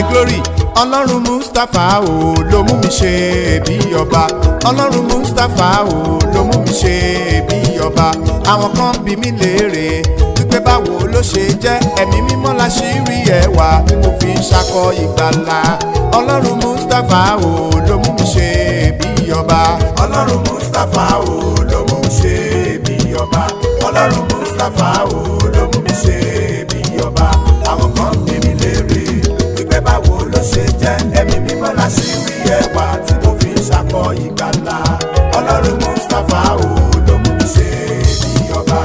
glory ọlọ́run mustapha o ló mú mi ṣe bí ọba ọlọ́run mustapha o ló mú mi ṣe bí ọba àwọn kan bí mi léèrè wípé báwo ló ṣe jẹ́ ẹ̀mí mímọ́ la ṣì rí ẹwà tí mo fi ń ṣakọ ìgbàlà ọlọ́run mustapha o ló mú mi ṣe bí ọba ọlọ́run mustapha o ló mú mi ṣe bí ọba ọlọ́run mustapha o ló mú mi ṣe bí ọba àwọn kan bí mi léèrè wípé báwo ló ṣe jẹ́ ẹ̀mí mímọ́ la ṣì rí ẹwà tí mo fi ń ṣakọ ìgbàlà ọlọ́run mustapha o ló mú mi ṣe bí ọba.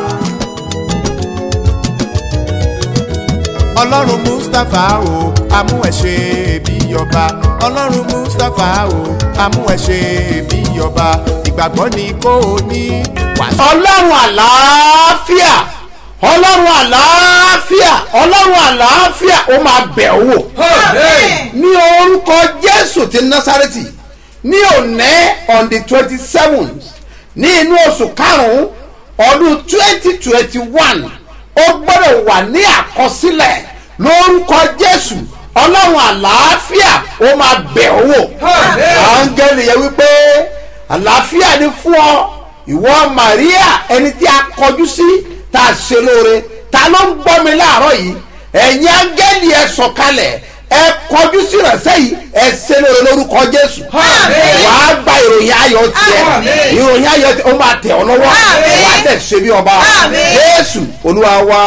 ọlọ́run mustapha o amú ẹ ṣe bí ọba ọlọ́run mustapha o amú ẹ ṣe bí ọba ìgbàgbọ́ ni kò ní wàásù. ọlọ́run àlàáfíà ọlọ́run àlàáfíà ọlọ́run àlàáfíà ó máa bẹ̀ ọ́ wò ní orúkọ jésù ti násárẹ́tì ní òní on the twenty seventh ní inú oṣù karùn-ún ọdún twenty twenty one ó gbọ́dọ̀ wà ní àkọsílẹ̀ lórúkọ jésù ọlọ́run àlàáfíà ó máa bẹ̀ ọ́ wò áńgẹ́lì yẹn wípé àlàáfíà ni fún ọ ìwọ maria ẹni tí a kọjú sí tá a ṣe lóore ta ló ń gbọ́ mi láàárọ̀ yìí ẹ̀yin áńgẹ́lì ẹ sọ̀kalẹ̀ ẹ kọjú sí ìrẹsẹ̀ yìí ẹ ṣe lóore lórúkọ jésù wàá gba ìròyìn ayọ̀ tiẹ̀ ìròyìn ayọ̀ tiẹ̀ ó máa tẹ̀ ọ́ lọ́wọ́ wàá tẹ̀ ṣe bí ọba jésù olúwa wá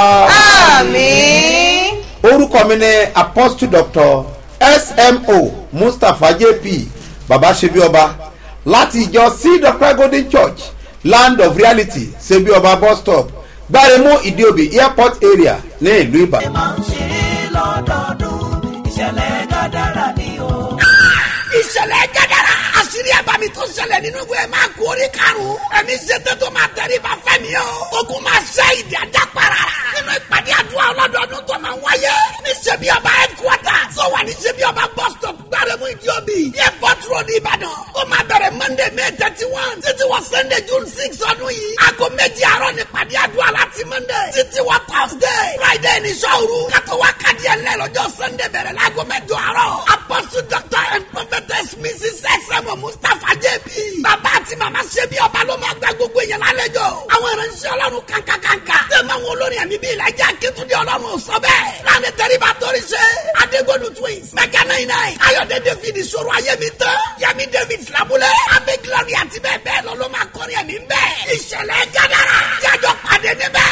Àmín. orúkọ mi ni apostle doctor smo mustapha jp baba ṣebí ọba láti ìjọ seed of christ golden church land of reality ṣebí ọba bus stop gbáremú ìdíòbí airport area ní ìlú ìbàdàn. máa ń ṣe é lọ́dọọdún ìṣẹ̀lẹ̀ gàdára ni o. ìṣẹ̀lẹ̀ gẹ́gẹ́rẹ́ àṣírí àbámi tó ṣẹlẹ̀ nínú ìwé máa kú orí karùn-ún ẹni ṣètò tó máa tẹ̀lé bá fẹ́ mi o ogun máa ṣe ìdí ajá para nínú ìpàdé àdúrà ọlọ́dọọdún tó máa wáyé ní ṣebí ọba headquarter tó wà ní ṣebí ọba bus stop gbáremú ìdíòbí airport road ìbàdàn ó máa bẹ̀rẹ̀ monday may thirty one títí wọ sunday june six ọdún yìí aago méjì àárọ̀ ní ìpàdé àdúrà láti monday títí wọ thursday friday ní sọ́ọ̀rù kátó wá kàdí ẹ̀ lẹ́ lọ́jọ́ sunday bẹ̀rẹ̀ láago mẹ́jọ àárọ̀ apostle doctor and prophetess mrs sm mustapha jp bàbá àti màmá ṣe bí ọba ló máa gba gbogbo èèyàn lálejò àwọn ìránṣẹ́ ọlọ́run kankankanka tẹ̀mọ̀ àwọn olórin ẹ̀mí bíi ìlàjà akétúndé ọlọ́run sọ bẹ́ẹ̀ láàrin tẹ́ríba torí ṣe adégbòdù twins mẹ́kà náà iná ayọ̀dẹ david ìṣòro ayémi tán yẹmi david filabulẹ̀ abẹ́ glory àti bẹ́ẹ̀ bẹ́ẹ̀ lọ ló máa kọrin ẹ̀mí bẹ́ẹ̀ ìṣẹ̀lẹ̀ gádàrà jájọ pàdé níbẹ̀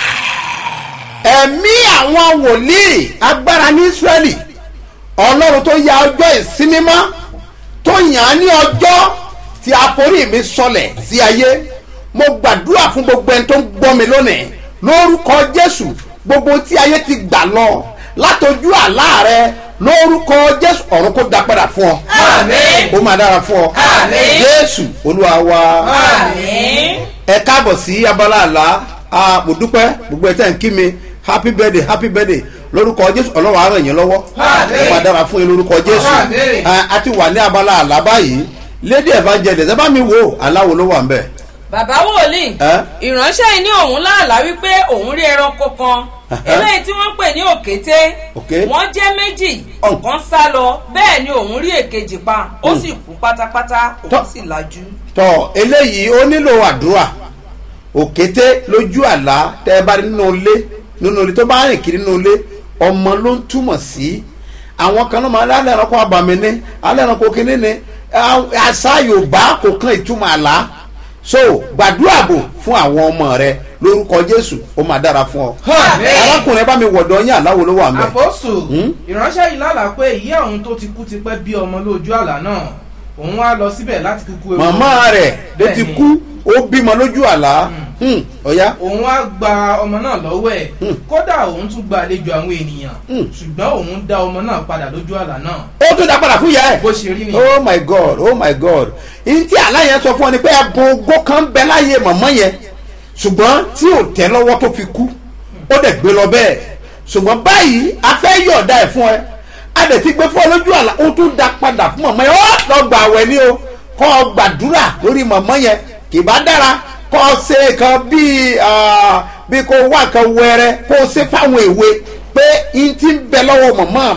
ẹ̀mí àwọn wòlíì agbára ní israẹli ọlọ́run tó ya ọjọ́ ìsinmi mọ́ tó yàn án ní ọjọ́ tí àforí mi sọlẹ̀ sí ayé mo gbàdúrà fún gbogbo ẹni tó ń gbọ́ mi lónìí lórúkọ jésù gbogbo tí ayé ti gbà lọ látọjú àlá rẹ lórúkọ jésù ọ̀run kó dá padà fún ọ Àmín. ó máa dára fún ọ Àmín. jésù olúwa wa Àmín. ẹ káàbọ̀ sí abala àlá a mo dúpẹ́ gbogbo ẹ̀ tẹ́ ń kí mi happy birthday happy birthday lórúkọ jésù ọlọ́run á ràn yín lọ́wọ́ Àmín. ẹ máa dára fún yín lórúkọ jésù Àmín. a a ti wà ní abala àlá báyìí lady evangelist ẹ bá mi wo aláwo ló wà ń bẹ̀. bàbá wòlíì Ẹ́? ìránṣẹ́ yìí ní òun láàlá wípé òun rí ẹranko kan eléyìí tí wọ́n ń pè ní òkété Òké. wọ́n jẹ́ méjì Ọ̀n. ọ̀kan sá lọ bẹ́ẹ̀ ni òun rí èkejì pa ó sì kú pátápátá òun Tọ́. sì lajú. tọ eléyìí ó nílò àdúrà òkété lójú àlá tẹ ẹ bá rí nínú ilé nínú ilé tó bá rìn kiri nínú ilé ọmọ ló ń túmọ̀ sí àwọn kan náà máa ń alẹ́ ẹranko àbàmì ní alẹ́ ẹranko kínní ni á- àṣà yorùbá kò kan ìtumọ̀ àlá so gbàdúrà bò fún àwọn ọmọ rẹ lórúkọ jésù ó máa dára fún ọ Àmín. arákùnrin ẹ bá mi wọ̀dọ̀ yín àláwo ló wà mẹ́ àpọ́sù Hmm? ìránṣẹ́ yìí lálàá pé ìyá òun tó ti kú ti pẹ́ bí ọmọ lójú àlá náà òun wá lọ síbẹ̀ láti kúkú ewu màmá rẹ̀ ló ti Bẹ́ẹ̀ni. kú ó bímọ lójú àlá Hmm, ọ̀ya òun wá gba ọmọ náà lọ́wọ́ ẹ̀ Hmm. kódà òun tún gba àlejò àwọn ènìyàn Hmm. ṣùgbọ́n òun dá ọmọ náà padà lójú àlá náà ó tún dá padà fún ìyá ẹ̀. bó ṣe rí ni oh my god oh my god n tí àlá yẹn sọ fún ọ ni pé ẹbùn ogó kan bẹ láyé mọ̀mọ́ yẹn ṣùgbọ́n tí ò tẹ́ lọ́wọ́ tó fi kú ó dẹ̀ gbé lọ bẹ́ẹ̀ ṣùgbọ́n báyìí a fẹ́ yọ̀ọ̀dá ẹ̀ fún ẹ a dẹ̀ ti gbé fún ọ lójú àlá ó tún dá padà fún mọ̀mọ́ yẹn ó lọ gbà wẹ̀ ni o kọ́ ọ gbàdúrà lórí mọ̀mọ́ yẹn kì bá dára kọ́ ọ ṣe kan bíi ah, bí kò wá kan wẹrẹ kó o ṣe fáwọn èwe pé n ti ń bẹ lọ́wọ́ mọ̀mọ́ mi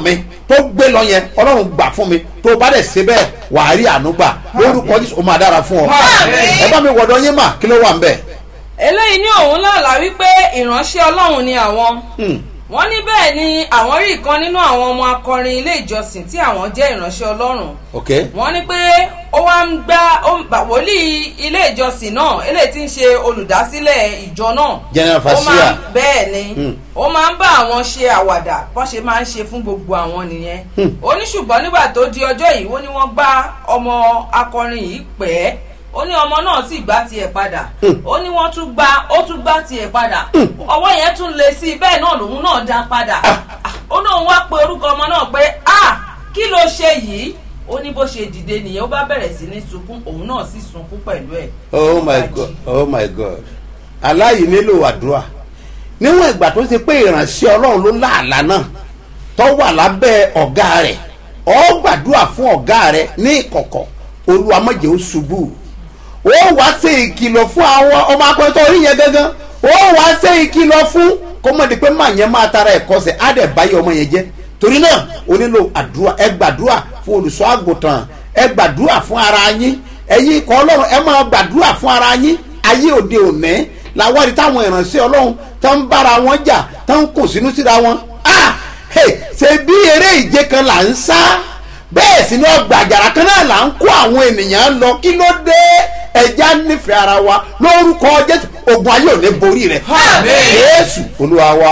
tó gbé lọ yẹn ọlọ́run gbà fún mi tó bá dẹ̀ ṣe bẹ́ẹ̀ wàá rí àánú gbà lórúkọ jésù ó máa dára fún ọ ẹ bá mi wọ̀dọ̀ yín mà kí ló wà ń bẹ̀. eléyìí ní òun lálàá wípé ìránṣẹ́ ọlọ́run ni àwọn wọ́n ní bẹ́ẹ̀ ni àwọn rí ìkan nínú àwọn ọmọ akọrin ilé ìjọsìn tí àwọn jẹ́ ìránṣẹ́ ọlọ́run ok wọ́n ní pé ó wá ń gbá ó ń gbà wòlíì ilé ìjọsìn náà eléyìí tí ń ṣe olùdásílẹ̀ ìjọ náà General ó máa Fasia. ń- bẹ́ẹ̀ ni ó máa ń bá àwọn ṣe àwàdà bọ́n ṣe máa ń ṣe fún gbogbo àwọn nìyẹn ó ní ṣùgbọ́n nígbà tó di ọjọ́ yìí ó ní wọ́n gbá ọmọ akọrin yìí pẹ́ ó ní ọmọ náà sì gbá tiẹ̀ padà ó ní wọ́n tún gbá ó tún gbá tiẹ̀ padà ọwọ́ yẹn tún le sí i bẹ́ẹ̀ náà lòun náà dá padà ó náà wá pe orúkọ ọmọ náà pé ah kí ló ṣe yìí ó ní bó ṣe dìde nìyẹn ó bá bẹ̀rẹ̀ sí ní sunkún òun náà sì sunkún pẹ̀lú ẹ̀. oh my god oh my god aláyìí nílò àdúrà níwọ̀n ìgbà tó ṣe pé ìránṣẹ́ ọlọ́run ló láàlá náà tó wà lábẹ́ ọ̀gá rẹ̀ ó gbàdúrà fún ọ̀gá rẹ̀ ní ìkọ̀kọ̀ olúwa má jẹ́ ó ṣubú ó wá ṣe ìkìlọ̀ fún àwọn ọmọ akọrin tó rí yẹn gangan ó wá ṣe ìkìlọ̀ fún kó mọ̀ di pé màá yẹn máa tara ẹ̀kọ́ sẹ̀ á dẹ̀ báyìí ọmọ yẹn jẹ́ torí náà o nílò àdúrà ẹ gbàdúrà fún olùṣọ́ àgùntàn ẹ gbàdúrà fún ara yín ẹ̀yin ikọ̀ ọlọ́run ẹ máa gbàdúrà fún ara yín ayé òde òní làwọn ẹni táwọn ìránṣẹ́ ọlọ́run tó ń bára wọn jà tó ń kò sínú síra wọn ah hey, ṣe bí eré ìje kan là ń sá bẹ́ẹ̀ sì ni ọgbà àjàrà kan náà là ń kó àwọn ènìyàn lọ kí ló dé ẹja nífẹ̀ẹ́ ara wa lórúkọ jésù ogun ayé ò ní borí rẹ̀ jésù olúwa wa.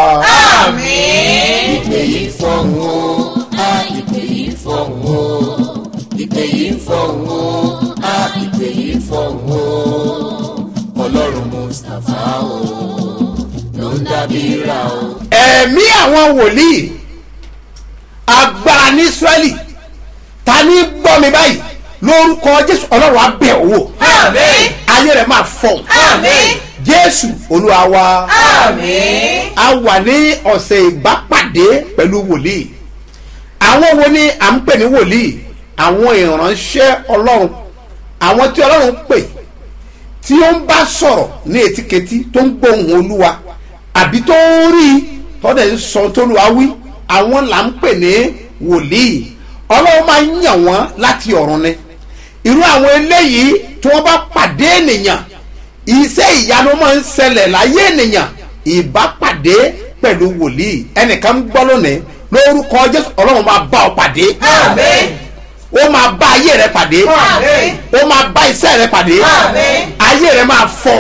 ìpè yìí fọ̀hún o a ìpè yìí fọ̀hún o ìpè yìí fọ̀hún o a ìpè yìí fọ̀hún o ọlọ́run mustapha o ló ń dábí ra o. ẹ̀mí àwọn wòlíì agbára ní israẹli ta ní gbọ́ mi báyìí lórúkọ jésù ọlọ́run á bẹ̀ ọ́ wò ayé rẹ̀ máa fọ̀ jésù olúwa wa a wà ní ọ̀sẹ̀ ìbápàdé pẹ̀lú wòlíì àwọn wo ni à ń pè ní wòlíì àwọn ìránṣẹ́ ọlọ́run àwọn tí ọlọ́run pè tí ó ń bá sọ̀rọ̀ ní etíketí tó ń gbóhùn olúwa àbí tó ń rí i tọ́dẹ̀ ń sọ tó lu awí àwọn là ń pè ní wòlíì ọlọ́run máa ń yàn wọ́n láti ọ̀run ni irú àwọn eléyìí tí wọ́n bá pàdé ènìyàn iṣẹ́ ìyanu máa ń ṣẹlẹ̀ láyé ènìyàn ìbápàdé pẹ̀lú wòlíì ẹnìkan ń gbọ́ lónìí lórúkọ jésù ọlọ́run máa bá ọ pàdé ó máa bá ayé rẹ pàdé ó máa bá iṣẹ́ rẹ pàdé ayé rẹ máa fọ̀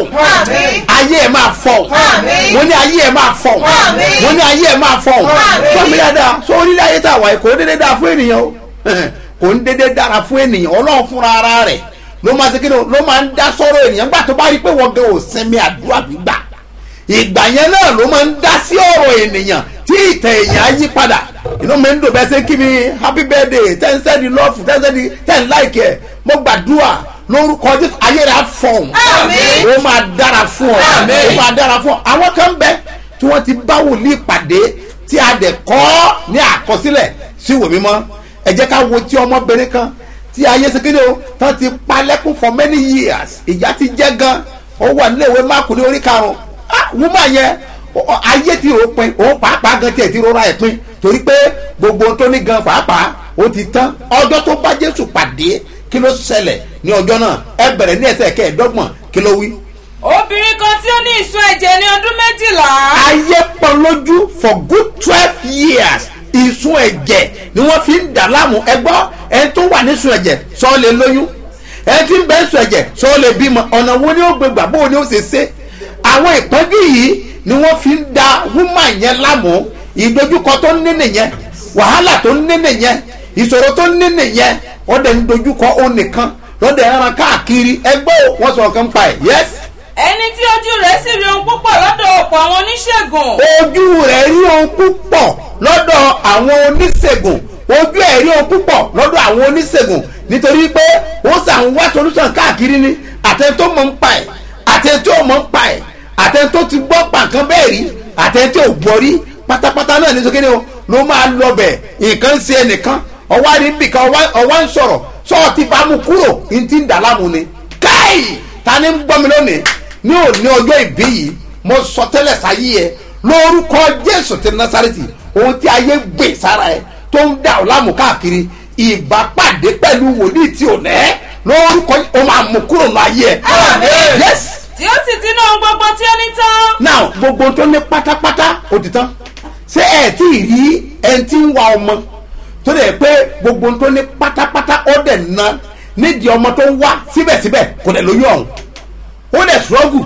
ayé rẹ máa fọ̀ mo ní ayé rẹ máa fọ̀ mo ní ayé rẹ máa fọ̀ fọmi dáadáa sọ onílé ayé tá a wà yìí kò ń dédé dára fún ènìyàn o kò ń dédé dára fún ènìyàn ọlọ́run fúnra ara rẹ̀ ló máa ṣe kí ni o ló máa ń dá sọ́rọ̀ ènìyàn gbà tó bá rí pé wọ́n gan ò sinmi àdúrà gbígbà ìgbà yẹn náà ló máa ń dá sí ọ̀rọ̀ ènìyàn tí ìtàn èèyàn á yí padà inú mi ń dùn bẹ́ẹ̀ ṣe kí mi happy birthday ten sẹ́ni lọ́ọ̀fù ten sẹ́ni ten láìkì ẹ̀ mo gbàdúrà lórúkọ jésù ayé rẹ̀ á fọ̀hún ó máa dára fún ọ ó máa dára fún ọ àwọn kan bẹ tí wọ́n ti bá wòlíì pàdé tí a dẹ̀ kọ́ ní àkọsílẹ̀ sí ìwé mímọ́ ẹ jẹ́ ká wo tí ọmọbìnrin kan tí ayé ṣe kéde o tán ti pa lẹ́kún for many years ìyá ti jẹ́ gan ó wà nílé ìwé máàkù ní orí karùn-ún ah wúmọ̀ yẹn ọ- ayé ti rò pin òun pàápàá gan tiẹ̀ ti rọra ẹ̀ pin torí pé gbogbo ohun tó ní gan pàápàá ó ti tán ọjọ́ tó bá jésù pàdé kí ló ṣẹlẹ̀ ní ọjọ́ náà ẹ bẹ̀rẹ̀ ní ẹsẹ̀ kẹẹ̀ẹ́dọ́gbọ̀n kí ló wí. obìnrin kan tí ó ní ìsun ẹ̀jẹ̀ ní ọdún méjìlá ayé pọ̀ lójú for good twelve years ìsun ẹ̀jẹ̀ ni wọ́n fi ń dà láàmú ẹgbọ́ ẹni tó wà nísun ẹ̀jẹ̀ sọ lè lóyún ẹni tí ń bẹ́ sun ẹ̀jẹ̀ sọ lè bímọ ọ̀nà wo ni ó gbé gbà bó ni ó ṣe ṣe àwọn ìpọ́njú yìí ni wọ́n fi ń da woman yẹn láàmú ìdojúkọ tó ń ní nìyẹn wàhálà tó ń ní nìyẹn ìṣòro tó ń ní nìyẹn wọ́n dẹ̀ ń dojúkọ ó nìkan lọ́dẹ̀ ẹran káàkiri ẹgbẹ́ wọn sọ̀rọ̀ kan pa ẹ̀ yẹ́sì ẹni tí ojú rẹ̀ sì rí ohun púpọ̀ lọ́dọ̀ ọ̀pọ̀ àwọn oníṣègùn ojú rẹ̀ rí ohun púpọ̀ lọ́dọ̀ àwọn oníṣègùn ojú ẹ̀ rí ohun púpọ̀ lọ́dọ̀ àwọn oníṣègùn nítorí pé ó sàn wá solution káàkiri ni àtẹni tó mọ̀ ń pa ẹ̀ àtẹni tó mọ̀ ń pa ẹ̀ àtẹni tó ti gbọ́ pàǹkan bẹ́ẹ̀ rí àtẹni tó gbọ́ rí pátápátá náà ní sókè ni o ló máa lọ bẹ̀ nǹkan ń ṣe ẹnìkan ọwọ́ àrí nbìkan ọwọ́ ń sọ̀rọ̀ sọ́ọ̀ ti bá mu kúrò ní ti ń dà láàmú ni káì ta ni ń gbọ́ mi lónìí ní òní ọjọ́ ìbí yìí mo sọ tẹ́lẹ̀ sáyé ẹ lórúkọ jésù ti nasareti ohun tí ayé gbè sára ẹ tó ń dà ọ́ láàmú káàkiri ìbápàdé pẹ̀lú wòlíì tí ò nẹ́ lórúkọ ó máa mú kúrò ní ayé ẹ̀. Àmín. yes tí ó sì ti ná ohun gbogbo tí ó ní tán. now gbogbo tó ní pátápátá ó ti tán ṣé ẹ tí ì rí ẹni tí ń wa ọmọ tó dẹ̀ pé gbogbo tó ní pátápátá ó dẹ̀ na nídìí ọmọ tó ń wá síbẹ̀síbẹ̀ kò dẹ̀ lóyún ọ̀hún ó dẹ̀ struggle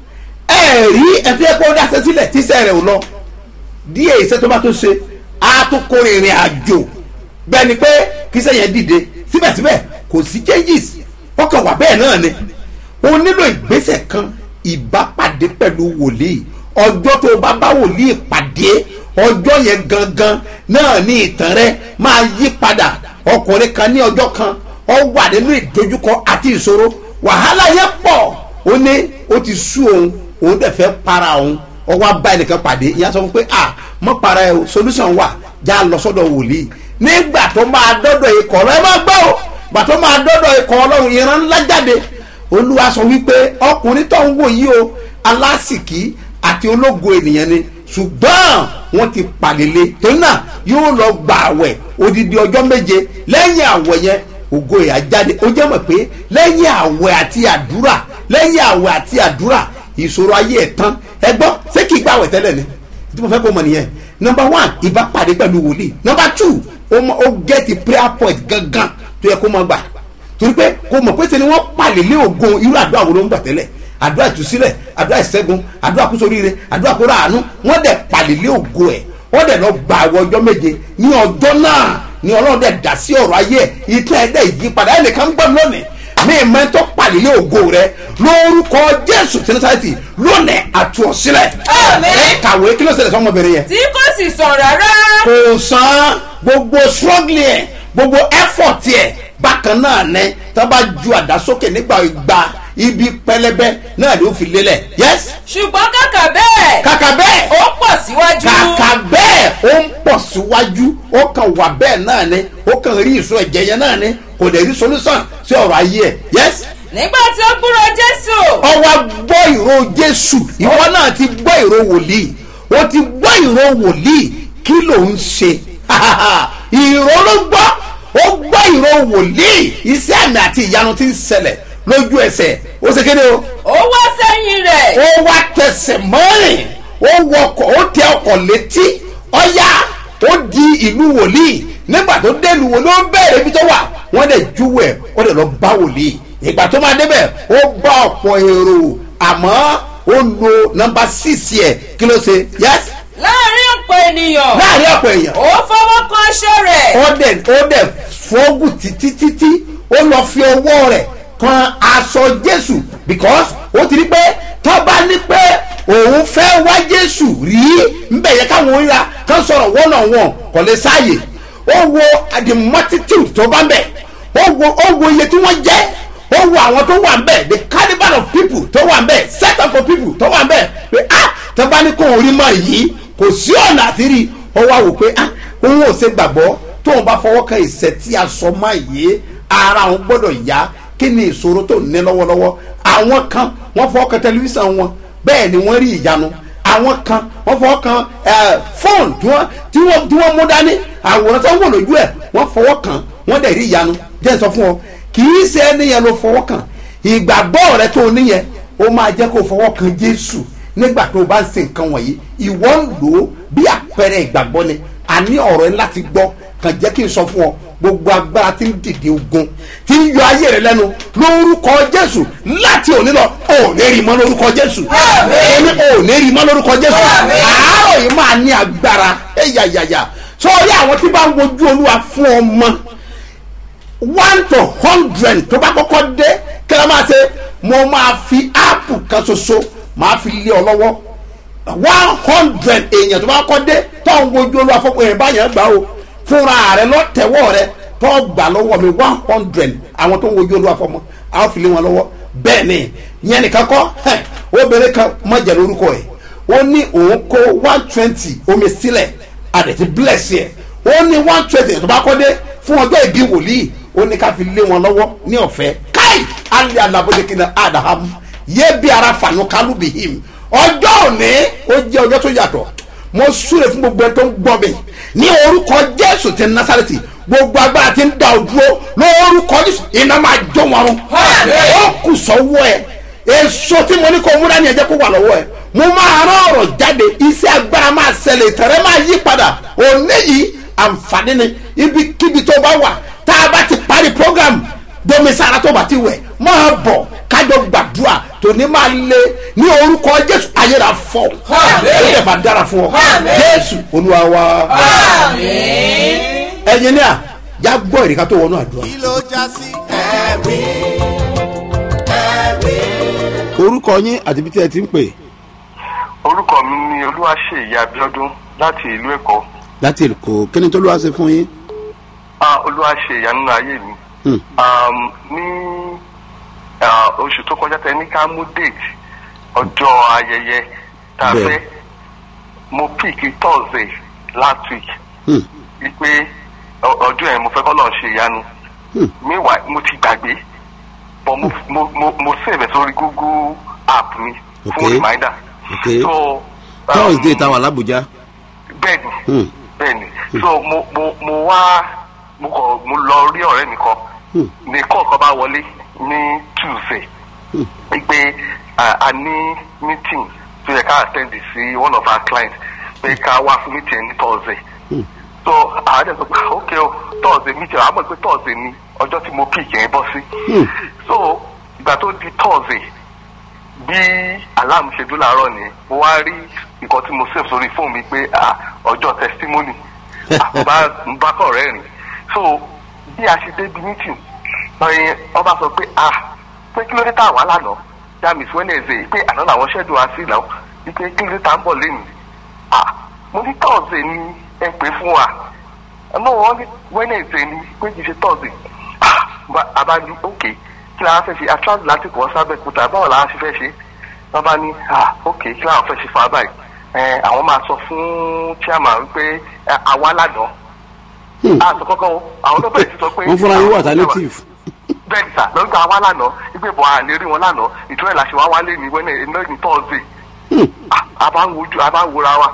ẹ rí ẹtí ẹ pé ó dáṣẹ sílẹ̀ tíṣẹ́ rẹ̀ ò lọ díẹ̀ iṣẹ́ tó bá tó ṣe á tó kórè ìrìn àjò bẹ́ẹ̀ ni pé kíṣẹ́ yẹn dìde síbẹ̀síbẹ̀ kò sí changes ọkàn wà bẹ́ẹ̀ náà ni o nílò ìgbésẹ̀ kan ìbápàdé pẹ̀lú wòlíì ọjọ́ tó o bá bá wòlíì pàdé ọjọ́ yẹn gangan náà ní ìtàn rẹ máa yí padà ọkùnrin kan ní ọjọ́ kan ọ wà nínú ìdojúkọ àti ìṣòro wàhálà yẹn pọ̀ ó ní ó ti sú òun òun dẹ̀ fẹ́ para òun ọwọ́ abá ẹnìkan pàdé ìyá sọ fún pé à mọ́ para ẹ o solution wà já lọ sọ́dọ̀ wòlíì nígbà tó máa dọ́dọ̀ ikọ̀ ọ̀rọ̀ ẹ máa gbọ́ o gbà tó máa dọ́dọ̀ ikọ̀ ọlọ́run ìran ńlá jáde olúwa sọ wípé ọkùnrin tó ń wò yìí o alásìkí àti ológo ènìyàn ni ṣùgbọ́n wọ́n ti pàlélé torí náà yóò lọ gba àwẹ̀ odidi ọjọ́ méje lẹ́yìn àwẹ̀ yẹn ògo ìyá jáde ó jẹ́ mọ̀ pé lẹ́yìn àwẹ̀ àti àdúrà lẹ́yìn àwẹ̀ àti àdúrà ìṣòro ayé ẹ̀ tán ẹ gbọ́ ṣé kì í gbàwẹ̀ tẹ́lẹ̀ ni tí mo fẹ́ kó mọ̀ nìyẹn number one ìbá pàdé pẹ̀lú wòlíì number two ó mọ ó gẹ́tì prayer point gangan tó yẹ kó mọ gbà torí pé kó mọ̀ pé sẹ́ni wọ́n palẹ̀ lé ògo irú àdúrà wo ló ń gbà tẹ́lẹ̀ àdúrà ìtúsílẹ̀ àdúrà ìṣẹ́gun àdúrà kúsoríire àdúrà kóra àánú wọ́n dẹ̀ palẹ̀ lé ògo ẹ̀ wọ́n dẹ̀ lọ gba àwọn ọjọ́ méje ní ọjọ́ náà ni ọlọ́run dẹ̀ dá sí ọ̀rọ̀ ayé ẹ̀ ìtàn ẹ̀ dẹ̀ yí padà ẹ̀ nìkan gbọ́ lónìí mi ì mẹ́tọ́ palẹ̀ lé ògo rẹ lórúkọ jésù tẹnifásitì lónìí àtúnṣílẹ̀ Àmín. ẹ kàwé kí ló ṣẹlẹ̀ sọ́mọbìnrin yẹn tí kò sì sàn rárá. kò san gbogbo struggling ẹ gbogbo effort ẹ bákan náà ní tá a bá ju àdá sókè nígbà ìgbà ibi pẹlẹbẹ náà ló fi lélẹ̀ yes ṣùgbọ́n kàkà bẹ́ẹ̀ kàkà bẹ́ẹ̀ ó pọ̀ síwájú. kàkà bẹ́ẹ̀ ó ń pọ̀ síwájú ó kàn wà bẹ́ẹ̀ náà ni ó kàn rí ìṣó ẹ̀jẹ̀ yẹn náà ni kò dẹ̀ rí solution sí ọ̀rọ̀ ayé ẹ̀ yes nígbà tí ó gbúrò jésù. ọwọ́ gbọ́ ìró jésù ìwọ náà ti gbọ́ ìró wòlíì o ti gbọ́ ìró wòlíì kí ló ń ṣe ìró ló gbọ́ ó gbọ́ ìró wòlíì iṣẹ́ àmì àti ìyanu ti ń ṣẹlẹ̀ lójú ẹsẹ̀ ó ṣe kéde o ó wá sẹ́yìn rẹ̀. ó wá tẹsẹ̀ mọ́rin ó wọkọ̀ ó tẹ ọkọ̀ létí ọ̀yá ó di ìlú wòlíì nígbà tó dé ìlú wòlíì ó bẹ̀rẹ̀ ibi tó wà wọ́n dẹ̀ júwẹ̀ ó dẹ̀ lọ bá wòlíì ìgbà tó máa débẹ̀ ó bá ọ̀pọ̀ èrò àmọ́ ó lo nọmba six yẹ kí ló ṣe yes láàrin ọ̀pọ̀ ènìyàn. láàrin ọ̀pọ̀ èèyàn ó fọwọ́ kan aṣọ rẹ̀. ó dẹ̀ ó dẹ̀ fọ́gùn títí títí ó lọ fi ọwọ́ rẹ̀ kan aṣọ jésù because ó ti rí pé tó bá ní pé òun fẹ́ wá jésù rí nbẹ̀ yẹ káwọn ríra kán sọ̀rọ̀ one on one kò lè sáàyè ó wo the multitude tó bá ń bẹ̀ ó wo ó wo iye tí wọ́n jẹ́ ó wo àwọn tó wà ń bẹ̀ the carnival of people tó wà ń bẹ̀ set up for people tó wà ń bẹ̀ pé ah tó bá ní kó orí mọ́ yìí kò sí ọ̀nà àti rí ó wá wò pé ah òun ò ṣe gbàgbọ́ tóun bá fọwọ́ kan ìṣẹ́ tí a sọ máa yé ara òun gbọ́dọ̀ yá kí ni ìṣòro tó ní lọ́wọ́lọ́wọ́ àwọn kan wọ́n fọwọ́ kan tẹlifíṣàn wọn bẹ́ẹ̀ ni wọ́n rí ìyanu àwọn kan wọ́n fọwọ́ kan ẹ̀, fóònù tí wọ́n tí wọ́n tí wọ́n mú dání àwòrán tó ń wò lójú ẹ̀ wọ́n fọwọ́ kan wọ́n dẹ̀ rí ìyanu jẹ́ n sọ fún ọ kì í ṣe ẹni yẹn ló fọwọ́ kan ìgbàgbọ́ rẹ tó níyẹn ó máa jẹ́ kó fọwọ́ kan jésù nígbà tó o bá ń ṣe nǹkan wọ̀nyí ìwọ ń lò ó bí àpẹẹrẹ ìgbàgbọ́ ni àní ọ̀rọ̀ ẹ láti gbọ́ kàn jẹ́ kí n sọ fún ọ gbogbo agbára tí ń dìde ogun tí ń yọ ayé rẹ lẹ́nu lórúkọ jésù láti òní lọ ò ní rí mọ́ lórúkọ jésù èmi ò ní rí mọ́ lórúkọ jésù àárọ̀ yìí máa ní agbára ẹ̀yàyàyà sọ́ọ́rí àwọn tí bá ń wojú olúwa fún ọmọ one to hundred tó bá kọ́kọ́ dé kí ló máa ṣe mo máa fi áàpù kan ṣoṣo máa fi lé ọ lọ́wọ́ one hundred èèyàn tó bá kọ́ dé tó ń wojú olúwa fún èèyàn báyẹn gbà o fúnra rẹ lọ́tẹ̀wọ́ rẹ tó gbà lọ́wọ́ mi one hundred àwọn tó ń wojú olúwa fọmọ àwọn fi lé wọn lọ́wọ́ bẹ́ẹ̀ ni yẹn nìkan kọ́ ẹ̀ obìnrin kan mọ̀jẹ̀ lórúkọ ẹ̀ ó ní òun kó one twenty omi sílẹ̀ àdẹ̀tí bless yẹ ó ní one twenty tó bá kọ́ dé fún ọjọ́ ìbí wòlíì ó ní ká fi lé wọn lọ́wọ́ ní ọ̀fẹ́ káì alẹ́ anabodekina adahamu yé bí ara fànú kálù bí him ọjọ́ òní ó jẹ́ ọjọ́ tó yàtọ̀ mo súre fún gbogbo ẹni tó ń gbọ́ mi ní orúkọ jésù ti násàrẹ́tì gbogbo agbára ti ń da òdúró lórúkọ jésù iná máa jó wọn rún ó kù sọ́wọ́ ẹ̀ èso tí mo ní kó múra ní ẹ̀jẹ̀ kó wà lọ́wọ́ ẹ̀ mo máa rán ọ̀rọ̀ jáde iṣẹ́ agbára máa ṣẹlẹ̀ ìtẹ̀rẹ́ máa yí padà òní yìí àǹfààní ni ibikíbi tó bá wà tá a bá ti parí program domisara tó bá ti wẹ̀ máa bọ̀ kájọ gbàdúrà tòní máa lé ní orúkọ jésù ayéra fọ ó lè máa dára fún ọ jésù olúwa wa ẹyin ní à já gbọ́ ìrìkà tó wọnú àdúrà. kí ló já sí ẹ̀rí ẹ̀rí. orúkọ yín àti ibi tí ẹ ti ń pè orúkọ mi ni olúwaṣeyí abiodun láti ìlú èkó láti èkó kí ni tó ló wá ṣe fún yín. Ah, olúwaṣe ìyanu ayé mi Hmm. Um, ní ah, oṣù tó kọjá tẹ ní ká mú date ọjọ́ ayẹyẹ tá a Bẹ́ẹ̀. fẹ́ mo pick thursday last week Hmm. wípé ọ- ọjọ́ yẹn mo fẹ́ kọ́ lọ́ọ́ ṣe ìyanu Hmm. meanwhile mo ti gbàgbé but mo mo mo mo save ẹ̀ sórí google app mi fún Okay. reminder Okay. so um, thursday táwa làbújá. bẹ́ẹ̀ni Hmm. bẹ́ẹ̀ni so mo mo mo wá mo kọ mo lọ rí ọ̀rẹ́ mi kan Hmm. ní kọ́ọ̀kan bá wọlé ní tuesday Hmm. pé a a ní meeting tó yẹ ká attend sí one of our clients pé ká wá fún meeting ní thursday Hmm. so àwọn ẹ̀dẹ̀ sọ pé ok o thursday meeting àwọn mọ̀ pé thursday ni ọjọ́ tí mo pick yẹn bọ́ sí Hmm. so ìgbà tó di thursday bí alarm ṣe dún láàárọ̀ ni mo wá rí nǹkan tí mo save sórí fóònù mi pé ah, ọjọ́ testimony Ah, mo bá mo bá kọ̀ rẹ́ rìn so bí a ṣe débi meeting ọ̀yìn ọba sọ pé ah pé kí ló dé tá a wà lánàá that means wednesday pé àná làwọn ṣẹ́dùn wá sí ìlànà wípé kí ló dé tá a ń bọ̀ lẹ́nu ah mo ní thursday ni ẹ pè fún wa ẹnu wọn ní wednesday ni pé kì í ṣe thursday ah ba- àbá ní ok kí la fẹ́ ṣe atlantic láti kọ́ sábẹ́ kúta báwo la ṣe fẹ́ ṣe wọ́n bá ní ah ok kí làwọn fẹ́ ṣe fún abáyé ẹ àwọn máa sọ fún chairman wípé ẹ, àwa lánàá Hmm. àtọ kọ́kọ́ o àwọn ló bẹ̀rẹ̀ sí sọ pé wọ́n fúnra yín wà àwọn alternative. bẹ́ẹ̀ ni sà lọ́gbà wá lánàá wípé bọ̀ à lè rí wọn lánàá ìtura ẹ̀ la ṣe wá wálé ní wẹ́nẹ̀ iná ní thursday Hmm. Ah, a bá ń wojú a bá ń wora wa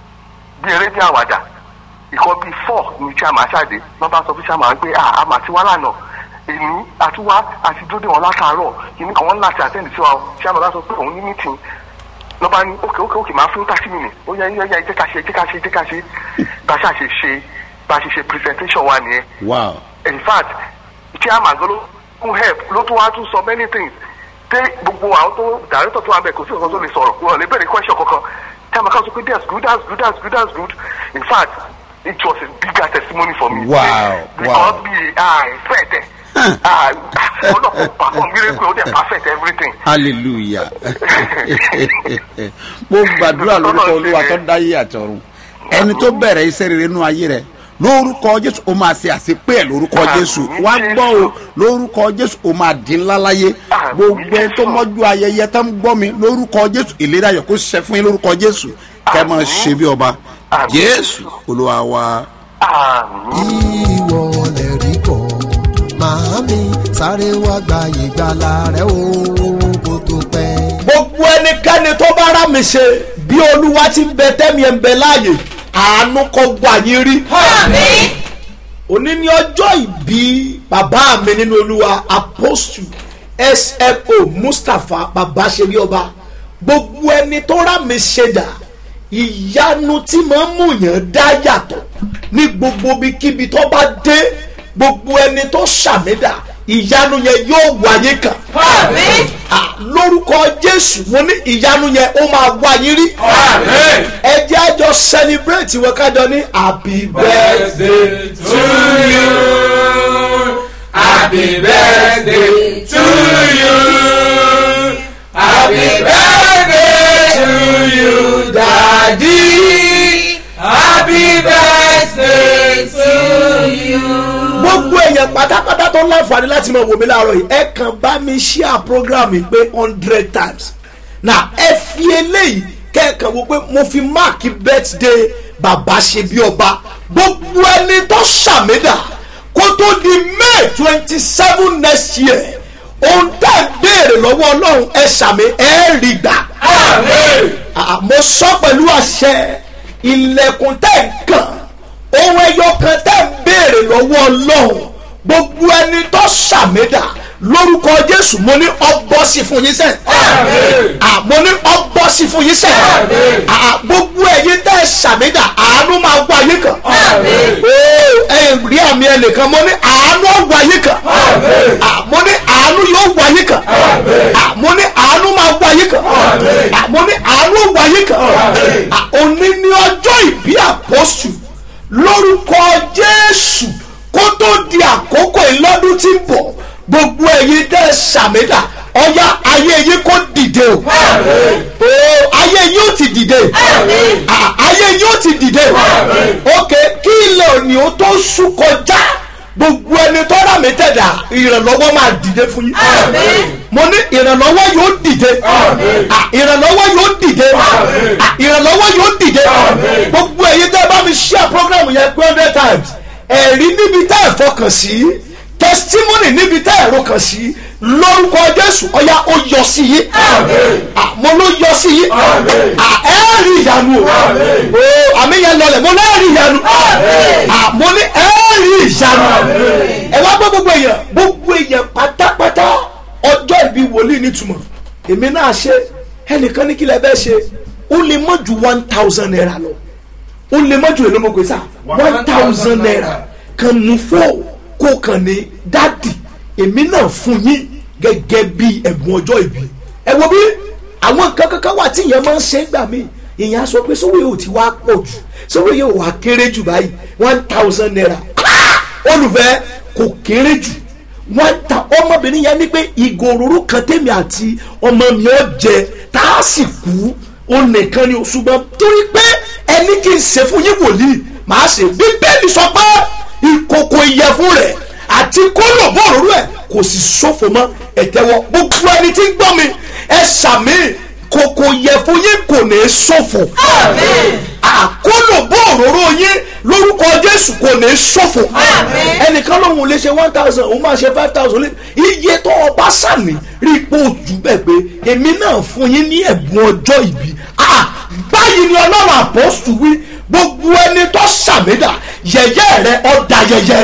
bí eré bí àwàdà ìkọ́ bíi four ní chairman ṣáde wọ́n bá sọ fún chairman pé ah a máa ti wá lánàá èmi àti wá àti dúdú wọn látàárọ̀ kìíní kan wọ́n láti àtẹ́ǹdì sí wa o chairman bá sọ pé òun ní meeting lọ́ bá ní ókè ókè ókè máa fún thirty minutes ó yẹ yẹ yẹ jẹ́ ká ṣe jẹ́ ká ṣe jẹ́ ká ṣe bá a ṣe ṣe ṣe bá a ṣe ṣe presentation wa nìyẹn wow. in fact chairman gan ló kún help ló tún wá tún sọ many things pé gbogbo àwọn tó director tó wà bẹ́ẹ̀ kò sí nǹkan tó lè sọ̀rọ̀ wọn ò lè bẹ̀rẹ̀ question kankan chairman kan sọ pé that's good that's good that's good that's good in fact it was a bigger testimony for me. Wow, because wow. bí ah expect ẹ ah ọlọ́pàá perform miracle ó dẹ̀ perfect everything. hallelujah mo gbàdúrà lórúkọ olúwa tó dáyé àtọ̀run ẹni tó bẹ̀rẹ̀ iṣẹ́ rere nínú ayé rẹ lórúkọ jésù o máa ṣe àṣepé ẹ lórúkọ jésù wá gbọ́ o lórúkọ jésù o máa dín ńlá láyé gbogbo ẹni tó mọ́jú ayẹyẹ tó ń gbọ́ mi lórúkọ jésù ìlera ayọ̀ kó ṣẹ fún yín lórúkọ jésù kẹ́ ẹ máa ṣe bí ọba jésù olúwa wa. àmì ìwọ lè rí kọ́ màámi sáré wá gba ìgbàlà rẹ o kó tó pẹ́. gbogbo ẹnikẹ́ni tó bá rà mí ṣe bí olúwa ti ń bẹ tẹ́mi ẹ̀ ń bẹ láàyè àánú kọ́ gbà yín rí. Àmín. òní ní ọjọ́ ìbí bàbá mi nínú olúwa apostle smo mustapha bàbá ṣe bí ọba gbogbo ẹni tó rà mí ṣe dà ìyanu tí máa ń múyàn dá yàtọ̀ ní gbogbo ibikíbi tó bá dé gbogbo ẹni tó ṣàmìdà ìyanu yẹn yóò wáyé kàn. Àmín. Ah, lórúkọ jésù mo ní ìyanu yẹn ó máa wá yín rí. ẹ jẹ́ àjọ celebrate wọn kájọ ní happy birthday to you happy birthday to you happy birthday to you daddy happy birthday to you. gbogbo èèyàn pátápátá tó ń láǹfààní láti máa wò mí láàárọ̀ yìí ẹ kàn bá mi share program yìí pé hundred times na ẹ fi eléyìí kẹ́ẹ̀kan wo pé mo fi máàkì birthday bàbá ṣe bí ọba gbogbo ẹni tó ṣàmìdà kó tó di may twenty seven next year ohun tá ẹ béèrè lọ́wọ́ ọlọ́run ẹ ṣàmì ẹ rí gbà. Ah, mo sọ pẹ̀lú àṣẹ ilẹ̀kùn tẹ̀ ń kàn ohun ẹyọ kan tẹ̀ ń béèrè lọ́wọ́ ọlọ́run gbogbo ẹni tó ṣàmẹ́dà lórúkọ jésù mo ní ọbọ̀ sí fún yín sẹ́ẹ̀. Ah, mo ní ọbọ̀ sí fún yín sẹ́ẹ̀. Ah, gbogbo ẹ̀yin tẹ́ ẹ ṣàmẹ́dà àánú máa wá yín kàn. Ó, ẹ rí àmì ẹnìkan mo ní àánú wá yín kàn. Ah, mo ní àánú yóò wá yín kàn. Ah, mo ní àánú máa wá yín kàn. Ah, mo ní àánú wá yín kàn. Ah, òní ní ọjọ́ ìbí àpọ́sù lórúkọ jésù kó tó di àkókò ìlọ́dún tí ń bọ̀ gbogbo ẹ̀yin tẹ́ ẹ ṣàmìdà ọ̀yá ayé yín kó dìde o o ayé yín ó ti dìde Ah, ayé yín ó ti dìde ok kí ilẹ̀ òní ó tó sùn kọjá gbogbo ẹni tó rà mí tẹ̀dà ìrànlọ́wọ́ máa dìde fún yín mo ní ìrànlọ́wọ́ yóò dìde Ah, ìrànlọ́wọ́ yóò dìde Ah, ìrànlọ́wọ́ yóò dìde gbogbo ẹ̀yin tẹ́ bá mi share program yẹn pé hundred times ẹ̀rí níbi tá ẹ̀ fọkàn sí testimony níbi tá ẹ̀ rọkàn sí lórúkọ jésù ọ̀yá ó yọ sí yín Ah, mo ló yọ sí yín Ah, ẹ rí ìyanu o o àmì yẹn lọlẹ̀ mo lẹ́ẹ̀ rí ìyanu Ah, mo ní ẹ rí ìyanu ẹ wá gbọ́ gbogbo èèyàn gbogbo èèyàn pátápátá ọjọ́ ìbí wòlíì nítumọ̀ èmi náà ṣe ẹnìkan ní kí lẹ bẹ́ẹ̀ ṣe ó lè mọ̀ ju one thousand naira lọ ó lè mọ̀ ju èlò mọ̀ pé sá one thousand naira kan mú fọ́ kó kàn ní dádì èmi náà fún yín gẹ́gẹ́ bí ẹ̀bùn ọjọ́ ìbí ẹ wo bí àwọn nǹkan kankan wà tí ìyẹn máa ń ṣe gbà mí ìyẹn á sọ pé sówó yóò ti wá pọ̀ jù sówó yóò wá kéré jù báyìí one thousand naira Ah! olùfẹ́ kò kéré jù wọ́n ta ọmọbìnrin yẹn ní pé ìgò òróró kan tèmi àti ọmọ mi ò jẹ tá a sì kú ó nìkan ni o ṣùgbọ́n torí pé ẹni kì í ṣe fún yín wòlíì màá ṣe bíbélì sọ pé ìkòkò ìyẹ̀fun rẹ̀ àti kólòbó òróró ẹ̀ kò sì ṣòfò mọ́ ẹ̀tẹ́wọ́ gbogbo ẹni tí ń gbọ́ mi ẹ ṣàmì kòkò ìyẹ̀fun yín kò ní í ṣòfò àkólòbó òróró yín lórúkọ jésù kò ní í ṣòfò ẹnìkan lòun lè ṣe one thousand òun máa ṣe five thousand lé iye tó o bá sàmì rí i pé ojú bẹ́ẹ̀ pé èmi náà fún yín ní ẹ̀bùn ọjọ́ ìbí Ah, báyìí ni ọlọ́run àpọ́sù wí gbogbo ẹni tó sàmìdà yẹ̀yẹ́ rẹ ọ̀dà yẹ̀yẹ́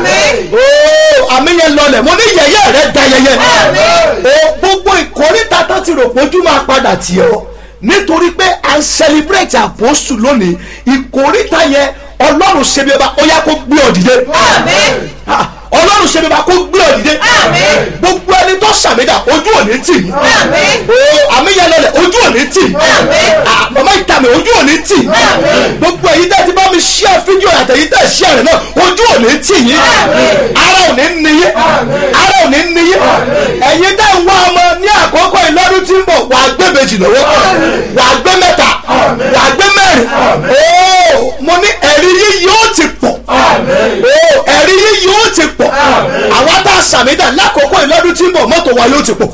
ooo àmì yẹn lọlẹ̀ mo ní yẹ̀yẹ́ rẹ da yẹ̀yẹ́ o gbogbo ìkórìtà tó ti rò pójú máa padà tì ọ́ nítorí pé à ń celebrate àpọ́sù lónìí ìkórìtà yẹn ọlọ́run ṣe bí ọba ó yá kó gbé ọ dìde Ah, ọlọ́run ṣe bí ọba kó gbé ọ dìde gbogbo ẹni tó sàmìdà ojú ò ní tì í o àmì yẹn lọlẹ̀ ojú ò ní tì í Ah, màmá ìtàmì ojú ò ní tì í gbogbo èyí tẹ́ ti bá mi share fídíò àtẹ̀yí tẹ́ share rẹ̀ náà ojú ò ní tì yín ara ò ní níyí ara ò ní níyí ẹ̀yin tẹ́ ń wá ọmọ ní àkókò ìlọ́dún tí ń bọ̀ wà á gbé méjì lọ́wọ́ wà á gbé mẹ́ta wà á gbé mẹ́rin ooo mo ní ẹ̀rí yìí yóò ti pọ̀ ooo ẹ̀rí yìí yóò ti pọ̀ àwọn tá a sàmídà lákòókò ìlọ́dún tí ń bọ̀ mọ́tò wa yóò ti pọ̀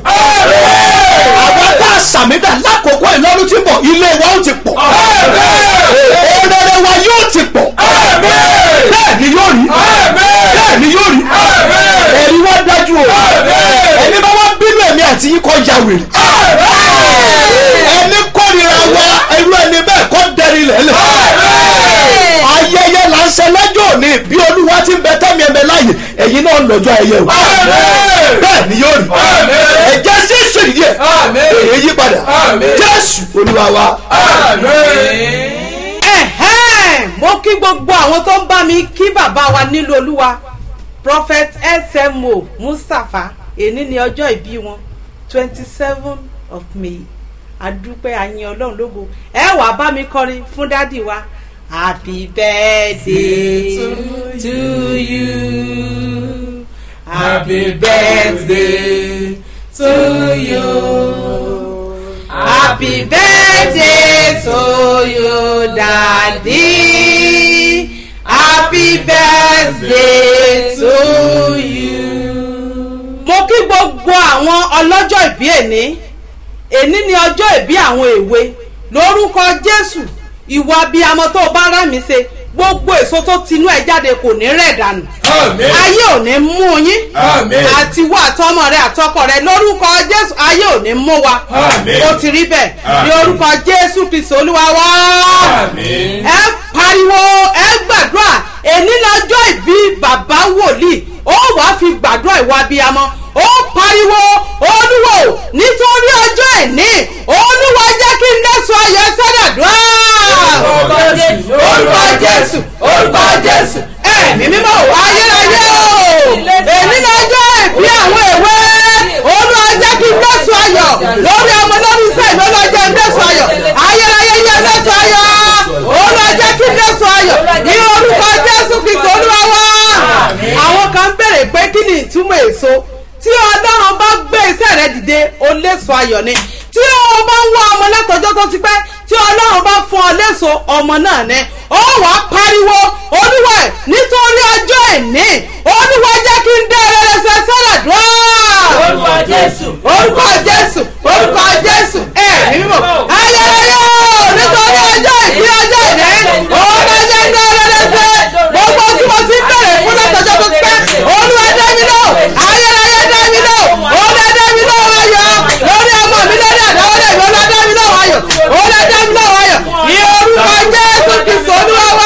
àwọn tá a sàmídà lákòókò ìlọ́dún tí ń bọ̀ ilé wa ó ti pọ̀ òrèrè wa yóò ti pọ̀ bẹ́ẹ̀ ni yóò rí bẹ́ẹ̀ ni yóò rí ẹ̀rí wa dájú o ẹni bá wá bínú ẹ̀mí àti yín kọ́ ya wèrè ẹni kórìíra wa irú ẹni bẹ́ẹ̀ kọ́ dẹ́rì lẹ́lẹ̀ ayẹyẹ là ń ṣe lọ́jọ́ òní bí olúwa ti ń bẹ tẹ́mi ẹ̀mẹ́ láàyè ẹ̀yin náà ń lọ́jọ́ ayẹyẹ o bẹ́ẹ̀ ni yóò rí ẹ̀jẹ̀ sí ìṣèlú yẹ èyí yí padà jésù olúwa wa. ẹ̀hẹ́n mo kí gbogbo àwọn tó ń bá mi kí bàbá wa nílùú olúwa prophet smo mustapha èní ni ọjọ́ ìbí wọn twenty seven of may adúpẹ́ àyìn ọlọ́run lógo ẹ wà bá mi kọrin fún dádì wa happy birthday to, to you happy birthday to you. Happy birthday to you, Daddy. Happy birthday to you. Mo kí gbogbo àwọn ọlọ́jọ́ ìbí èní. Èní ni ọjọ́ ìbí àwọn èwe. Lórúkọ Jésù, ìwà abiyamọ tó o bá rà mí ṣe gbogbo èso tó tinú ẹ jáde kò ní rẹ̀ dànù Àmín. ayé ò ní mú yín Àmín. àtiwọ́ àtọmọ rẹ àtọkọ rẹ lórúkọ jésù ayé ò ní mú wa Àmín. ó ti rí bẹ́ẹ̀ ní Àmín. orúkọ jésù kristu olúwa wá Àmín. ẹ pariwo ẹ gbàdúrà èní lọ́jọ́ ìbí bàbá wòlíì ó wàá fi gbàdúrà ìwà abiyamọ ó pariwo olúwo nítorí ọjọ́ ìní olúwa jẹ́ kí n dẹ́sùn ayọ̀ sọ́dọ̀dúrà. Orúkọ Jésù, orúkọ jésù orúkọ jésù ẹ̀mí mímọ́ ò ayérayé o èní lọ́jọ́ ìbí àwọn èwe olúwa jẹ́ kí n dẹ́sùn ayọ̀ lórí ọmọ lórí iṣẹ́ ìlú ọlọ́jọ́ ń dẹ́sùn ayọ̀ ayérayé yẹ dẹ́sùn ayọ̀ olúwa jẹ́ kí n dẹ́sùn ayọ̀ ní orúkọ jésù kristu olúwa wá. àwọn kan ń béèrè pé kí ni ìtumọ̀ èso tí ọlọ́run bá gbé iṣẹ́ rẹ dìde o léso ayọ̀ ni tí o bá ń wá ọmọ látọjọ́ tó ti pẹ́ tí ọlọ́run bá fún ọ léso ọmọ náà ni ó wàá pariwo olúwa ẹ̀ nítorí ọjọ́ ìní olúwa jẹ́ kí n dá rere ṣe sọ́dọ̀ dùn. Orúkọ Jésù. orúkọ jésù orúkọ jésù ẹ̀ mímọ́ ayẹyẹ nítorí ọjọ́ ìbí ọjọ́ ìní olúwa jẹ́ kí n dá rere ṣe gbogbo tí mo ti ń bẹ̀rẹ̀ fún látọjọ́ tó ti pẹ́ olúwa dá mi lọ ayẹyẹ dá mi lọ olúwa dá mi lọ ayọ̀ lórí ọmọ mi lórí àdáwọlé mi olúwa dá mi lọ ayọ̀ olúwa dá mi lọ ayọ̀ ní orúkọ jésù kristu olúwa wá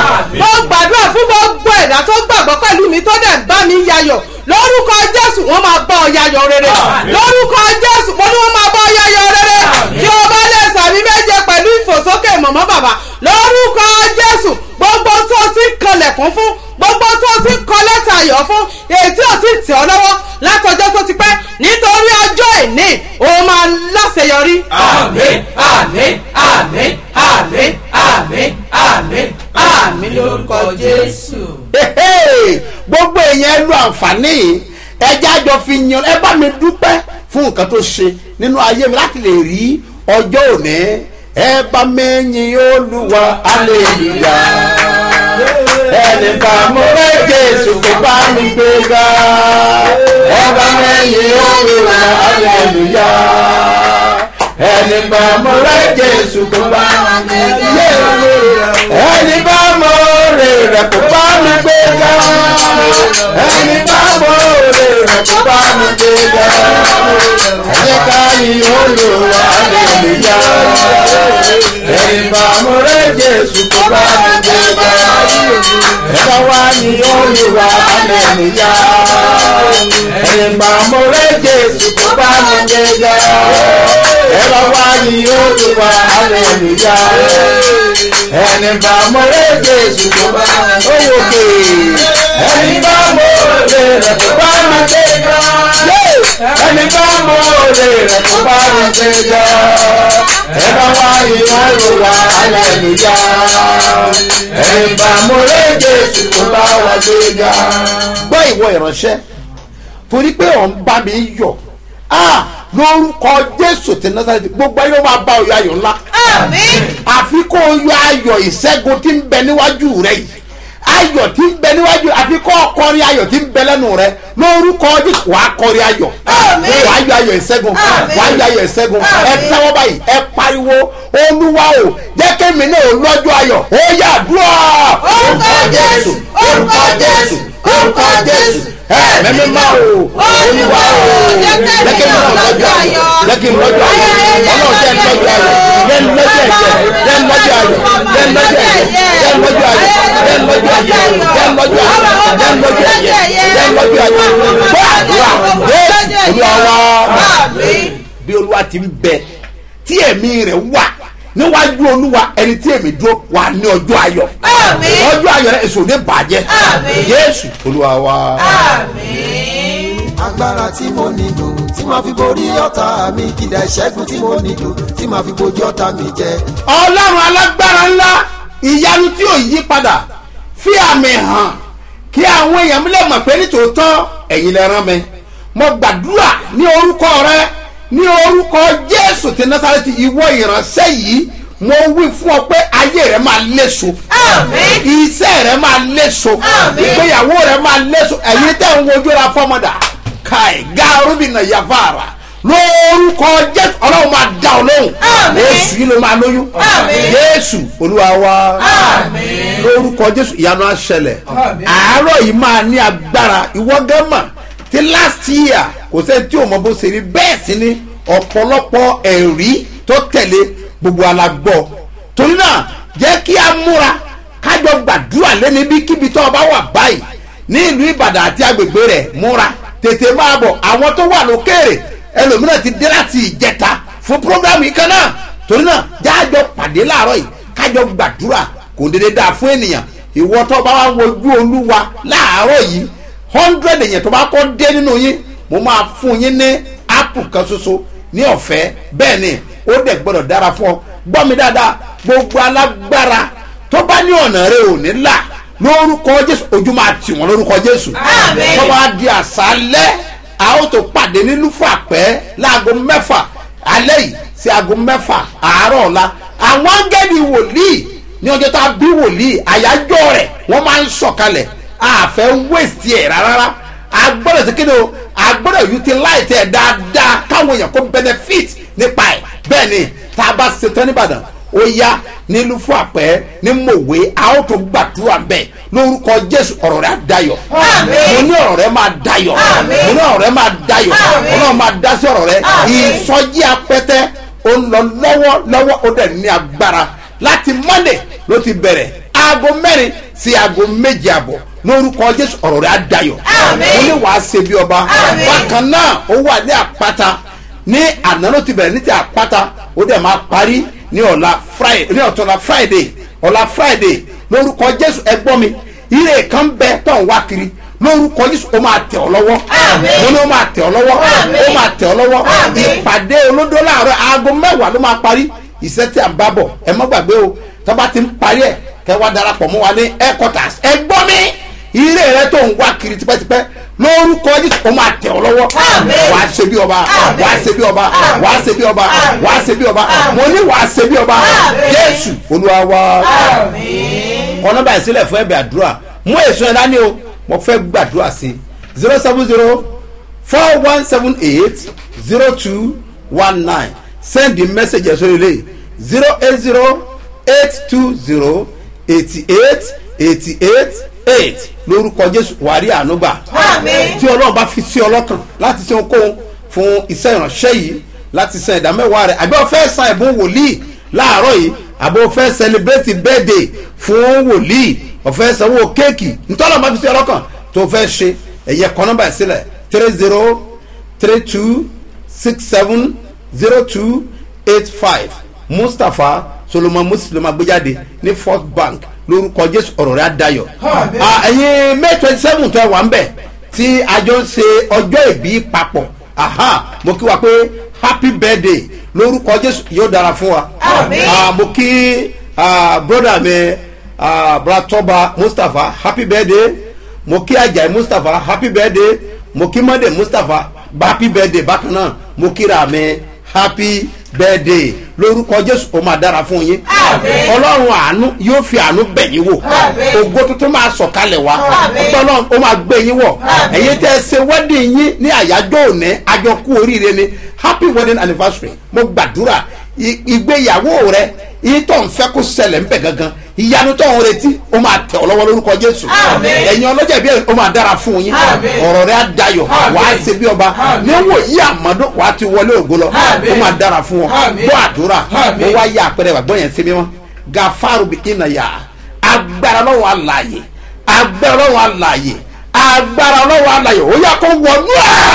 mo gbàdúrà fún gbogbo ẹ̀dá tó gbàgbọ́ pẹ̀lú mi tó dẹ̀ bá mi yayọ̀ lórúkọ jésù wọ́n máa bá ọ yayọ̀ rere lórúkọ jésù mo ní wọ́n máa bá ọ yayọ̀ rere tí o bá lè sàmì méje pẹ̀lú ìfòsókè mọ̀mọ́ bàbá lórúkọ jésù gbogbo tó ti kanlẹ̀kùn fún gbogbo tó ti kọ lẹ́tà ayọ̀ fún èyí tí ò ti tẹ̀ ọ́ lọ́wọ́ látọjọ́ tó ti pẹ́ nítorí ọjọ́ ìní o máa láṣeyọrí. Àmín. Àmín. Àmín. Àmín. Àmín. Àmín. àmín lórúkọ jésù. Hehe! gbogbo èèyàn lu àǹfààní yìí ẹjẹ́ àjọ fi yan ẹ bá mi dúpẹ́ fún nǹkan tó ṣe nínú ayé mi láti lè rí ọjọ́ òní ẹ bá mi yin olúwa aleluya ẹnì kan mo rẹ jésù kó bá mi gbé ga ẹ bá mi yin olúwa aleluya ẹnì kan mo rẹ jésù kó bá mi gbé ga ẹni bá mọ òrè rẹ̀ kó bá mi gbé ga ẹni bá mọ òrè rẹ̀ kó bá mi gbé ga ẹni ká yìn olùwà aleluya ẹni bá mọ òrè jésù kó bá mi gbé ga ẹ bá wá yìn olùwà aleluya ẹni bá mọ òrè jésù kó bá mi gbé ga ẹ bá wá yìn olùwà aleluya ẹni bá mọ̀rẹ́ jésù tó bá owó ké ẹni bá mọ̀rẹ́ rẹ̀ tó bá mi gbé ga ẹni bá mọ̀rẹ́ rẹ̀ tó bá mi gbé ga ẹ bá wá ìwà ìrora aleluya ẹni bá mọ̀rẹ́ jésù tó bá wà gbé ga. gbọ́ ìwọ ìránṣẹ́ torí pé ọ̀ ń bá mi yọ̀ ah lórúkọ jésù tí nazareti gbogbo ayé máa bá ọyọ ayọ̀ ńlá àfi kó o yọ ayọ̀ ìṣẹ́gun tí ń bẹ níwájú rẹ yìí ayọ̀ tí ń bẹ níwájú àfi kó o kọrin ayọ̀ tí ń bẹ lẹ́nu rẹ lórúkọ jésù wàá kọrin ayọ̀ wàá yọ ayọ̀ ìṣẹ́gun wàá yọ ayọ̀ ìṣẹ́gun ẹ tẹ́wọ́ báyìí ẹ pariwo olúwa o jẹ́ kémi náà lọ́jọ́ ayọ̀ ó yà dúrà orúkọ jésù orúkọ jésù orúkọ jésù ẹ mẹ́mí máa o olúwa o jẹ́ kémi náà lọ́jọ́ ayọ̀ jẹ́ kémi lọ́jọ́ ayọ̀ ọlọ́run jẹ́ lọ́jọ́ ayọ̀ jẹ́ lọ́jọ́ ẹ̀jẹ̀ jẹ́ lọ́jọ́ ayọ̀ jẹ́ lọ́jọ́ ẹ̀jẹ̀ jẹ́ lọ́jọ́ ayọ̀ jẹ́ lọ́jọ́ ayọ̀ jẹ́ lọ́jọ́ ayọ̀ jẹ́ lọ́jọ́ ẹ̀jẹ̀ jẹ́ lọ́jọ́ ayọ̀ gbọ́ àdúrà jẹ́ olúwa wá bí olúwa ti ń bẹ tí ẹ̀mí rẹ̀ wà níwájú olúwa ẹni tí èmi dúró wà ní ọjọ́ ayọ̀ ọjọ́ ayọ̀ rẹ̀ èso ní bàjẹ́ jésù olúwa wá. agbára tí mo nílò tí màá fi borí ọ̀tá mi kìdá ìṣẹ́gun tí mo nílò tí màá fi bojú ọ̀tá mi jẹ. ọlọ́run alágbára ńlá ìyanu tí ò yí padà fi àmì hàn kí àwọn èèyàn mi lè mọ̀ pé nítòótọ́ ẹ̀yin lè rán mi mo gbàdúrà ní orúkọ rẹ ní orúkọ jésù ti násàrẹ́tì ìwọ ìránṣẹ́ yìí mo wí fún ọ pé ayé rẹ máa léso iṣẹ́ rẹ máa léso ìgbéyàwó rẹ máa léso ẹ̀yin tẹ́ ń wojú ra fọ́mọdà káì gáárùbìnà yàfàrà lórúkọ jésù ọlọ́run máa dá ọ lóhùn oṣù yìí ló máa lóyún jésù olúwa wa. Àmín. lórúkọ jésù ìyanu àṣẹlẹ̀ àárọ̀ yìí máa ní agbára ìwọ gẹ́mà ti last year kò sẹ́ni tí ò mọ bó ṣe rí bẹ́ẹ̀ sí ni ọ̀pọ̀lọpọ̀ ẹ̀rí tó tẹ̀lé gbogbo alágbọ́ torí náà jẹ́ kí a múra kájọ gbàdúrà lẹ́ni bí kíbi tó o bá wà báyìí ní ìlú ìbàdàn àti agbègbè rẹ̀ múra tètè máa bọ̀ àwọn tó wà lókèrè ẹlòmíràn ti dé láti ìjẹta fún programu yìí kan náà torí náà jáàjọ pàdé láàárọ̀ yìí kájọ gbàdúrà kò dédé dáa fún ènìyàn ìwọ tó bá wà wojú olúwa láàárọ̀ yìí hundred èèyàn tó bá kọ́ dé nínú yín mo máa fún yín ní apple kan ṣoṣo ní ọ̀fẹ́ bẹ́ẹ̀ ni ó dẹ̀ gbọ́dọ̀ dára fún ọ gbọ́ mi dáadáa gbogbo alágbára tó bá ní ọ̀nà rẹ ò ní là lórúkọ jésù ojú máa tì wọ́n lórúkọ jésù tó bá di àṣálẹ́ a ó tó pàdé ní lúfàpẹ́ láago mẹ́fà alẹ́ yìí sí aago mẹ́fà àárọ̀ ọ̀la àwọn áńgẹ́lì wòlíì ní ọjọ́ tá a bí wòlíì àyájọ́ rẹ̀ wọ́n máa ń sọ̀kalẹ̀ àfẹ́ wéèsì ẹ̀ rárá agbọ́dọ̀ sí kíni o agbọ́dọ̀ utilize ẹ̀ dáadáa káwọn èèyàn kó benefit nípa ẹ̀ bẹ́ẹ̀ ni tá a bá ṣetán nìbàdàn ó yá nílùú fún àpẹ́ ní mòwe a ó tó gbàdúrà bẹ́ẹ̀ lórúkọ jésù ọ̀rọ̀ rẹ̀ á dayọ̀ mo ní ọ̀rọ̀ rẹ̀ máa dayọ̀ mo ní ọ̀rọ̀ rẹ̀ máa dayọ̀ ọlọ́run máa dá sí ọ̀rọ̀ rẹ̀ ìsọjí apẹ́tẹ́ ó ń lọ lọ́wọ́ lọ́wọ́ ó dẹ̀ ní agbára láti monday ló ti bẹ̀rẹ̀ aago mẹ́rin sí aago méje àbọ̀ lórúkọ jésù ọ̀rọ̀ rẹ̀ á dayọ̀ mo ní wàá ṣe bí ọba bákan náà ó wà ní àpáta ní àná ló ti bẹ̀rẹ̀ ní ti àpáta ó dẹ̀ máa parí ní ọ̀la friday ní ọ̀tọ̀la friday ọ̀la friday lórúkọ jésù ẹgbọ́n mi ire kan bẹ tó ń wá kiri lórúkọ jésù ó máa tẹ̀ ọ́ lọ́wọ́ mo ní ó máa tẹ̀ ọ́ lọ́wọ́ ó máa tẹ̀ ọ́ lọ́wọ́ ìpàdé olódó láàárọ̀ aago mẹ́wàá ló máa parí iṣẹ́ tí a ń bá bọ̀ ẹ má gbàgbé o tó bá ti ń parí ẹ̀ kẹ́ wá darapọ̀ mọ́ wa ní headquarters ẹgbọ́n mi ire rẹ tó ń wá kiri tipẹ́tipẹ́ lórúkọ jésù ó máa tẹ̀ ọ́ lọ́wọ́ wàá ṣe bí ọba wàá ṣe bí ọba wàá ṣe bí ọba wàá ṣe bí ọba mo ní wàá ṣe bí ọba jésù olúwa wa ọ̀nà báyìí sílẹ̀ fún ẹ̀bẹ̀ àdúrà mú èso ẹ̀ dání o mo fẹ́ gbàdúrà sí zero seven zero four one seven eight zero two one nine send the message ẹ̀ sórí ilé zero eight zero eight two zero eighty eight eighty eight eight lórúkọ jésù wàrí ànúgbà tí ọlọ́run bá fi sí ọlọ́kàn láti ṣe ohunkóhun fún iṣẹ́ ìránṣẹ́ yìí láti san ìdá mẹ́wàá rẹ̀ àbí ọ̀fẹ́ san ẹ̀bùn wòlíì láàárọ̀ yìí àbí ọ̀fẹ́ celebrate birthday fún wòlíì ọ̀fẹ́ sanwó kéèkì ntọ́lọ́run bá fi sí ọlọ́kàn tó fẹ́ ṣe ẹ̀yẹ kọ́ nọ́mbà ẹ̀ sílẹ̀ three zero three two six seven zero two eight five mustapha solomon muslim agbéjáde ní first bank lórúkọ jésù ọ̀rọ̀ rẹ̀ adayọ̀ ẹ̀yin may twenty seven tó ẹ wà ń bẹ̀ tí a jọ ń ṣe ọjọ́ ìbí papọ̀ mo kí wa pé happy birthday lórúkọ jésù yóò dára fún wa mo kí broda mi bratoba mustapha happy birthday mo kí ajayi mustapha happy birthday mo kí mọ́dé mustapha happy birthday bákan náà mo kíra mi happy birthday lórúkọ jésù ó máa dára fún yín ọlọ́run àánú yóò fi àánú bẹ̀ yín wò ògo tuntun máa sọ̀kalẹ̀ wá ọlọ́run ó máa gbé yín wọ̀ ẹ̀yin tẹ́ ẹ ṣe wedding yín ní àyájọ́ òní àjọkú oríire ni happy wedding anniversary mo gbàdúrà ìgbéyàwó rẹ yìí tó ń fẹ́ kó ṣẹlẹ̀ ń bẹ̀ gangan ìyanu tó ń retí ó máa tẹ̀ ọ́ lọ́wọ́ lórúkọ jésù ẹ̀yin ọlọ́jà bí ó máa dára fún yín ọ̀rọ̀ rẹ̀ á dayọ̀ wà á ṣe bí ọba níwò yí àmọ́dún wà á ti wọlé ògo lọ ó máa dára fún ọ bọ́ àdúrà ó wá yá àpẹẹrẹ wà gbọ́yẹn sí mímọ́ gafaru bí iná yá agbára lọ́wọ́ àlàyé agbára lọ́wọ́ àlàyé agbára lọ́wọ́ àlàyé ó yà kó wọnú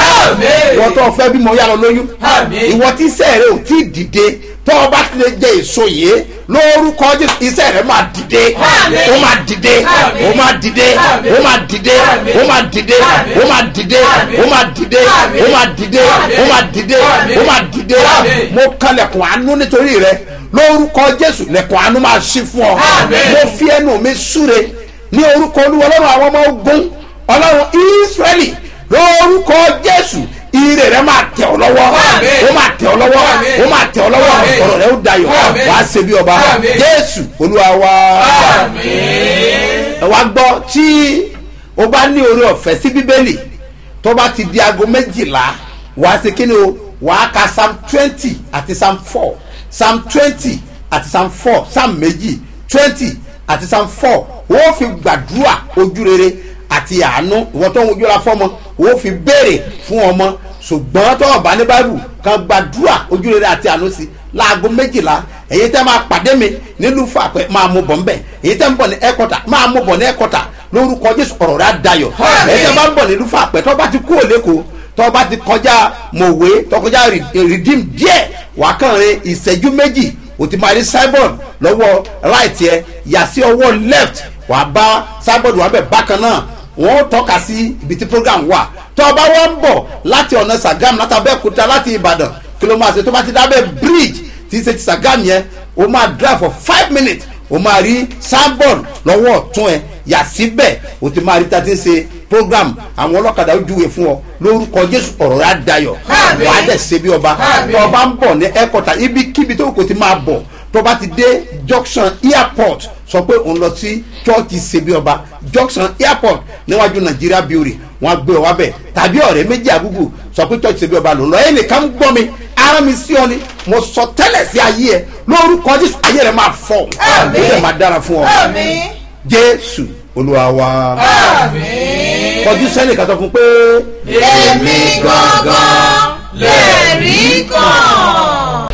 ẹ̀ wọ́n tó fẹ́ bímọ yà lọ lóyún ìwọ tí sẹ́ẹ̀rẹ̀ ò tí ì dìde tọ́ ọ bá ti lè jẹ èso yìí lórúkọ jésù iṣẹ́ rẹ̀ máa dìde ó máa dìde ó máa dìde ó máa dìde ó máa dìde ó máa dìde ó máa dìde ó máa dìde ó máa dìde ó máa dìde mo kan lẹ̀kùn àánú nítorí rẹ lórúkọ jésù lẹ̀kùn àánú máa ṣí fún ọ mo fi ẹnu mi súre ní orúkọ olúwa ọlọ́run àwọn ọmọ ogun ọlọ́run ísírẹ́lì lórúkọ jésù ire rẹ máa tẹ ọ lọ́wọ́ ó máa tẹ ọ lọ́wọ́ ó máa tẹ ọ lọ́wọ́ ọ̀rọ̀ rẹ ó dayọ̀ wàá ṣe bí ọba jésù olúwa wa ẹ wá gbọ́ tí o bá ní orí ọ̀fẹ́ sí bíbélì tó bá ti di aago méjìlá wàá ṣe kí ni o wàá ka psalm twenty àti psalm four psalm twenty àti psalm four psalm méjì twenty àti psalm four ó fi gbàdúrà ojú rere àti àánú ìwọ tó ń wojú ra fọmọ ó fi béèrè fún ọmọ ṣùgbọ́n tó ọ̀bá ní báìbù kan gbàdúrà ojú rere àti àánú sí láago méjìlá èyí tẹ́ máa pàdé mi nílùú fàpẹ́ máa mú bọ̀ ńbẹ̀ èyí tẹ́ ń bọ̀ ní ẹ̀kọ́tà máa mú bọ̀ ní ẹ̀kọ́tà lórúkọ jésù ọ̀rọ̀ rẹ̀ á dayọ̀ èyí tẹ́ bá ń bọ̀ nílùú fàpẹ́ tó bá ti kú òlẹ́kọ̀ọ́ tó bá ti kọjá mọ̀wé tó kọjá rìdíìm díẹ̀ wà á kàn rin ìṣẹ́jú méjì o ti máa rí cyborg lọ́wọ́ right yẹ yà sí ọwọ́ left wà á bá cyborg wà bẹ̀ bákan náà wọ́n tọ́ka sí ibi tí program wà tó bá wọ́n ń bọ̀ láti ọ̀nà sàgám láti abẹ́òkúta láti ìbàdàn kí ló máa ṣe tó bá ti dábẹ́ bridge tí ṣe ti sàgám yẹn o máa drive for five minutes o máa rí cyborg lọ́wọ́ ọ̀tún ẹ yà síbẹ̀ o ti máa rí tá a ti ń ṣe program àwọn ọlọ́kadà ó júwe fún ọ lórúkọ jésù ọ̀rọ̀ rẹ̀ á dayọ̀ wàá dẹ̀ ṣe bí ọba tó ọba ń bọ̀ ní airport ibikíbi tó kò ti máa bọ̀ tó bá ti dé junction airport sọ pé òun lọ sí chọ́ọ̀chì ṣebí ọba junction airport níwájú nàìjíríà bíórì wọn gbé ọ wá bẹ̀ tàbí ọ̀rẹ́ méjì àgùgù sọ pé chọ́ọ̀chì ṣebí ọba ló ń lọ ẹnìkan ń gbọ́ mi ara mi sí ọ ni mo sọ tẹ́lẹ̀ sí ayé ẹ lórúkọ jésù ayé rẹ máa fọ ó dẹ̀ máa dára fún ọ jésù olúwa wa kọjú sẹ́nì kan sọ fún pé. èmi gangan lè rí kan.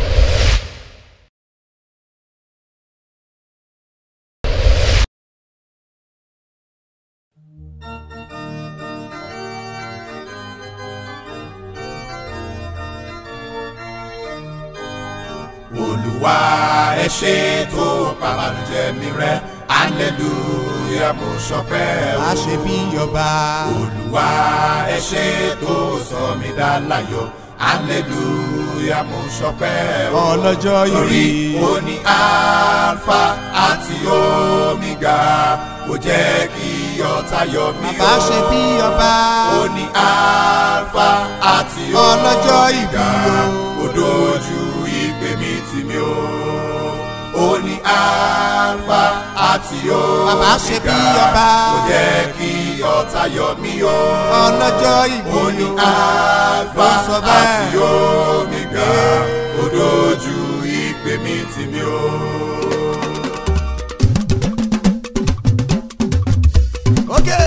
olùwà ẹ ṣe tó pàmàlùjẹ mi rẹ hallelujah mo ṣọpẹ́ o. a ṣe bí ọba. olùwà ẹ ṣe tó sọ mí dá láyọ̀ hallelujah mo ṣọpẹ́ o. ọlọ́jọ́ ìbí. torí o ní alpha àti omega kò jẹ́ kí ọ̀tá yọ mí o. bàbá ṣe bí ọba. o ní alpha àti ọlọ́jọ́ ìbí omega kò dojú ìpè mi tì mí o. o ní alpha àti omega bàbá ṣe bí ọba. kò jẹ́ kí ọ̀tá yọ mí o. ọlọ́jọ́ ìbí o ní alpha Ó sọ bẹ́ẹ̀. àti omega kò dojú ìpè mi tì mí o. Okay.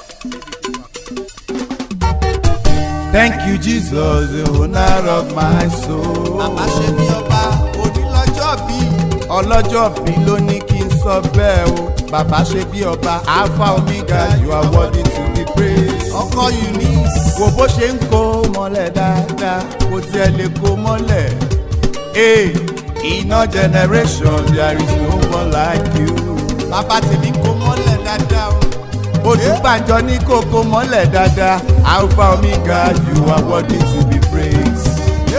Thank you, Jesus, the owner of my soul. Bàbá ṣe bí ọba, òní lọ́jọ́ bí. Ọlọ́jọ́ bí ló ní kí n sọ bẹ́ẹ̀ o. Bàbá ṣe bí ọba, Alpha Omega, you are worthy to be praised. Ọkọ Eunice. Wo bó ṣe ń kó mọ́lẹ̀ dáadáa, kò tiẹ̀ lè kó mọ́lẹ̀. Ee, iná generation, there is no one like you. Bàbá tèmi kó mọ́lẹ̀ dáadáa o olùgbàjọ ní kókó mọ́lẹ̀ dáadáa alpha omega you are worthy to be praised.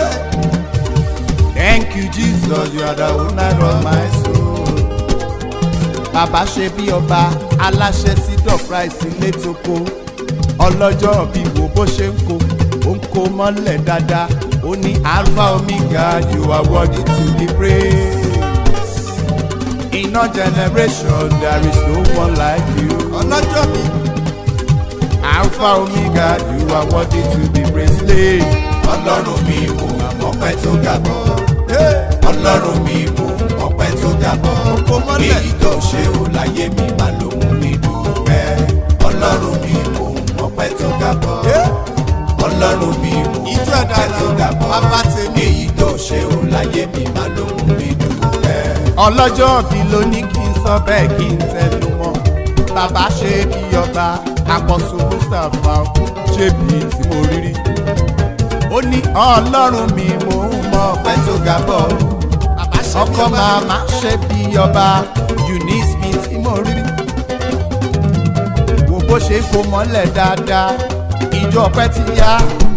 thank you jesus you are the owner of my soul. bàbá ṣe bí ọba aláṣẹ sí dọ̀práìsì létòkó ọlọ́jọ́ bí wo bó ṣe ń kó ó ń kó mọ́lẹ̀ dáadáa ó ní alpha omega you are worthy to be praised. In our generation, there is no one like you. Ọlọ́jọ́ mi. Alpha Omega, you are worthy to be praised. Lay. ọlọ́run mi mú ọpẹ́ tó ga bọ́ ọlọ́run mi mú ọpẹ́ tó ga bọ́ èyí tó ṣe ò láyé mi má ló mú mi dúpẹ́ ọlọ́run mi mú ọpẹ́ tó ga bọ́ ọlọ́run mi mú ọpẹ́ tó ga bọ́ èyí tó ṣe ò láyé mi má ló mú mi dúpẹ́. Ọlọ́jọ́ bí ló ní kí n sọ bẹ́ẹ̀ kí n tẹnu mọ́. Bàbá ṣe bí ọba, àpọ̀sù Mustapha ṣe bí tí mo rí rí. Ó ní ọlọ́run mi mò ń mọ ọpẹ́ tó ga bọ̀. Ọkọ màmá ṣe bí ọba, Eunice mi tí mo rí rí. Wo bó ṣe ń kó mọ́lẹ̀ dáadáa, ìjọ ọpẹ́ ti yá.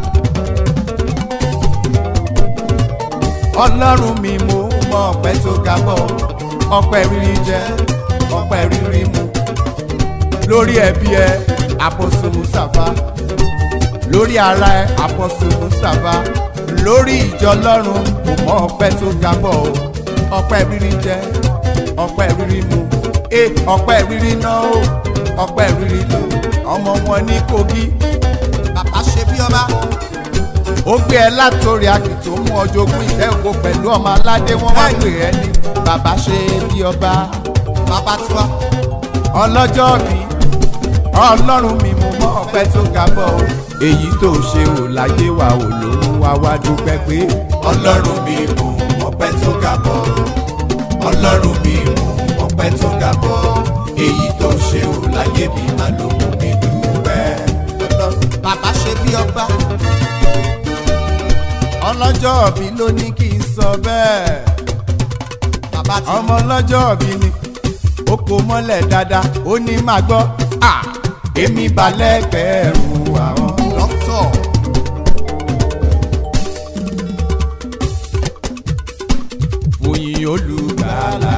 Ọlọ́run mi mò ń mọ ọpẹ́ tó ga bọ̀. Ọpẹ́ rírí jẹ, ọpẹ́ rírí mu. Lórí ẹbí ẹ, àpòsù Mustapha lórí ara ẹ àpọ̀sù mustapha lórí ìjọ lọ́run kò mọ ọpẹ́ tó ga bọ̀ o ọpẹ́ rírí jẹ ọpẹ́ rírí mu e ọpẹ́ rírí ná o ọpẹ́ rírí lò ọmọ wọn ní kogi bàbá ṣe bí ọba ó gbé ẹ látòrí akì tó mú ọjọ́ ogún ìfẹ́ òkú pẹ̀lú ọmọ aládé wọn wá pè ẹ́ ní bàbá ṣe bí ọba bàbá tiwa ọlọ́jọ́ bí ọlọ́run mi mú mọ́ ọpẹ́ tó ga bọ̀ o èyí tó ṣe ò láyé wa ò ló ń wá wá dúpẹ́ pé ọlọ́run mi mú ọpẹ́ tó ga bọ̀ ọlọ́run mi mú ọpẹ́ tó ga bọ̀ èyí tó ṣe ò láyé mi má ló mú mi dúpẹ́. bàbá ṣe bí ọba ọlọ́jọ́ bí ló ní kí n sọ bẹ́ẹ̀ ọmọ ọlọ́jọ́ bí ni ó kó mọ́lẹ̀ dáadáa ó ní máa gbọ́ à èmi balẹ̀ gbẹ̀rù àwọn dókítọ̀. fòyìn olùgbàlà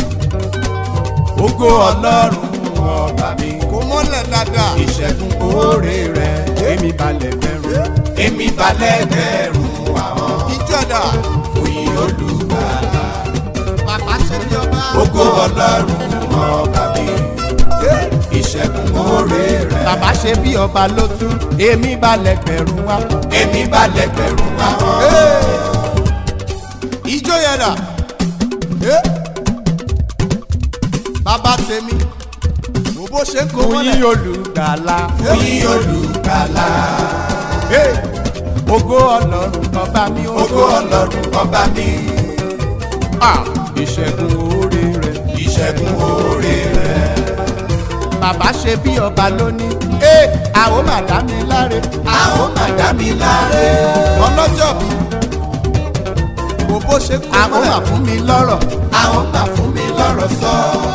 ògo ọlọ́run ọba mi kó mọ́lẹ̀ dáadáa ìṣẹ́gun oore rẹ̀ èmi balẹ̀ gbẹ̀rù èmi balẹ̀ gbẹ̀rù àwọn ìjọba fòyìn olùgbàlà bàbá ṣe bí ọba ògo ọlọ́run ọba mi ìṣẹ́gun oore rẹ̀. bàbá ṣe bí ọba ló tún èmi balẹ̀ gbẹ̀rù wá. èmi balẹ̀ gbẹ̀rù wá. ijó yẹn dà bàbá tèmi mo bó ṣe ń kó mọ́lẹ̀. fún yín olùgbàlà. fún yín olùgbàlà. ògo ọlọ́run ọba mi. ògo ọlọ́run ọba mi. ìṣẹ́gun oore rẹ̀. ìṣẹ́gun oore rẹ̀ bàbá ṣe bí ọba lónìí. ẹ àwọn máa dá mi láre. àwọn máa dá mi láre. ọlọ́jọ́ bí kò bó ṣe kó mọ́lẹ̀. àwọn máa fún mi lọ́rọ̀. àwọn máa fún mi lọ́rọ̀ sọ.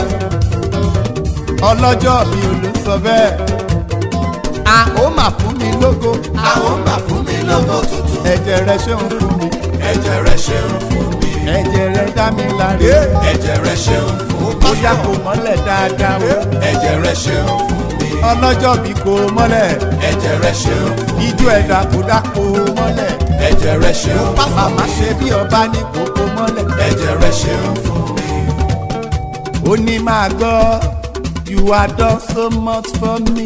ọlọ́jọ́ bí olú sọ bẹ́ẹ̀. àwọn máa fún mi lógo. àwọn máa fún mi lógo tuntun. ẹ̀jẹ̀ rẹ ṣe ń fún mi. ẹ̀jẹ̀ rẹ ṣe ń fún mi. ẹ̀jẹ̀ rẹ dá mi láre. ẹ̀jẹ̀ rẹ ṣe ń fún mi. bóyá kò mọ́lẹ̀ dáadáa o. ẹ̀jẹ̀ rẹ ṣe ń fún mi. ọlọ́jọ́ bí kò mọ́lẹ̀. ẹ̀jẹ̀ rẹ ṣe ń fún mi. ijó ẹ̀dá kò dá kò mọ́lẹ̀. ẹ̀jẹ̀ rẹ ṣe ń fún mi. màmá ṣe bí ọba ní kókó mọ́lẹ̀. ẹ̀jẹ̀ rẹ ṣe ń fún mi. ó ní máa gbọ́ you are done so much for me.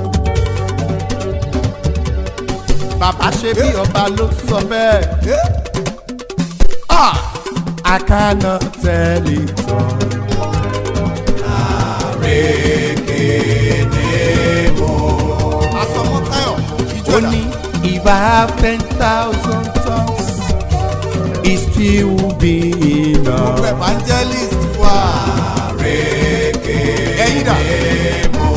bàbá ṣe bí ọba ló sọ bẹ́ẹ̀. Ah! I cannot tell it all. Àrékénémò. Àsọmọ́tayọ̀ ìjọba. Ó ní if I have ten thousand tongues, it still will be enough. Gbogbo evangelist wà. Àrékénémò.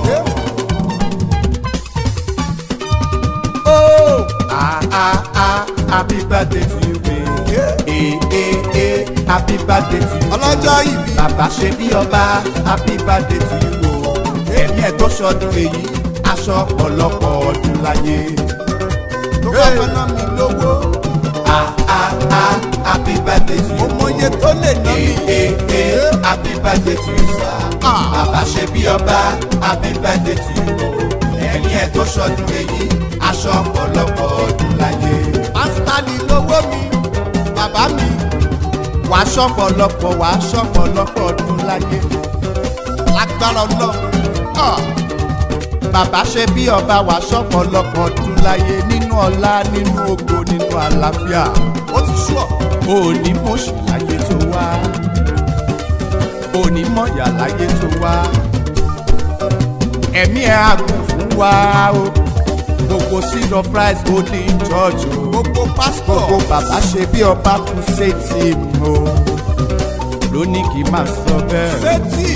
Oh! Ah ah ah! Happy birthday to you, baby. Eh eh eh! Happy birthday to you. Ọlọ́jọ́ ìbí. Bàbá ṣe bí ọba. Happy birthday to you o. Ẹ̀mí ẹ̀ tó ṣọdún èyí. Aṣọ ọ̀pọ̀lọpọ̀ ọdún láyé. Tó bá fẹ́ ná mi lówó. Ah ah ah! Happy birthday to you. Mo mọye tó lè ná mi. Eh eh eh! Happy birthday to you sir. Bàbá ṣe bí ọba. Happy birthday to you o. Ẹ̀mí ẹ̀ tó ṣọdún èyí. Aṣọ ọ̀pọ̀lọpọ̀ ọdún láyé. Pásítà ni lówó mi. Bàbá mi wà á ṣọ̀pọ̀lọpọ̀ wà á ṣọ̀pọ̀lọpọ̀ ọdún láyé lágbára ọlọ́run bàbá ṣe bí ọba wà á ṣọ̀pọ̀lọpọ̀ ọdún láyé nínú ọlá nínú ògo nínú àlàáfíà ó ti ṣùọ́ òní mọ̀ṣù láyé tó wá òní mọ̀yà láyé tó wá ẹ̀mí ẹ̀ àgùn fún wa o gbogbo seed of rice golden church o gbogbo pastor gbogbo bàbá ṣe bí ọba kú sétí o lónìí kì í máa sọ bẹ́ẹ̀. sétí.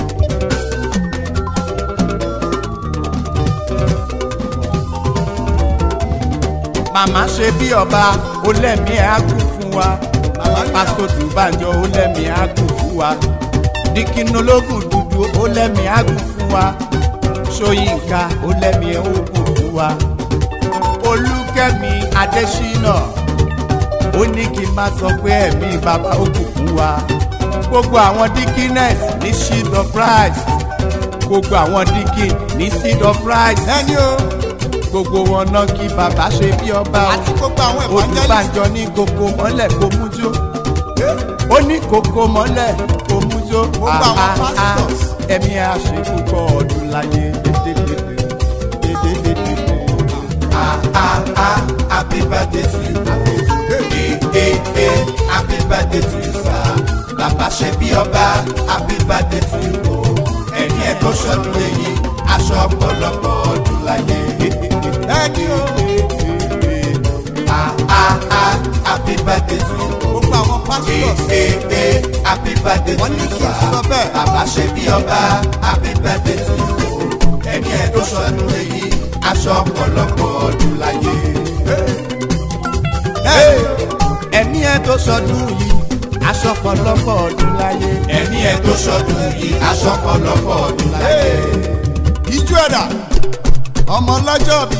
màmá ṣe bí ọba ó lẹ́mí ẹ̀ á kú fún wa pásítọ̀ tùbànjọ ó lẹ́mí ẹ̀ á kú fún wa dikinologun dúdú ó lẹ́mí ẹ̀ á kú fún wa ṣóyínká ó lẹ́mí ẹ̀ ó kú fún wa olùkẹ́mi adésínà ó ní kí n máa sọ pé ẹ̀mí bàbá ó kù fún wa gbogbo àwọn dikines ní seed of christ gbogbo àwọn dikin ní seed of christ ẹni o gbogbo wọn náà kí bàbá ṣe bí ọba o àti gbogbo àwọn evangelist olùbànjọ ní kókó mọ́lẹ̀ kó mújó ó ní kókó mọ́lẹ̀ kó mújó gbogbo àwọn pastors ẹ̀mí àṣekúkọ ọdún láyé dédédédé dédédédé ah ah ah happy birthday to you. Hey, hey, hey, happy birthday to you, sir. Bàbá ṣe bí ọba, happy birthday to you. Ẹni ẹ̀ tó ṣọdún èyí aṣọ ọ̀pọ̀lọpọ̀ ọdún láyé. ẹni o ah ah ah happy birthday to you. gbogbo àwọn pastors. ee ee happy birthday to you sir. bàbá ṣe bí ọba happy birthday to you. ẹni ẹ tó ṣọdún èyí aṣọ ọ̀pọ̀lọpọ̀ ọdún láyé. ẹni ẹ tó ṣọdún yìí aṣọ ọ̀pọ̀lọpọ̀ ọdún láyé. ẹni ẹ tó ṣọdún yìí aṣọ ọ̀pọ̀lọpọ̀ ọdún láyé. ìjọ ẹ̀dá ọmọ ọlọ́jọ́ bí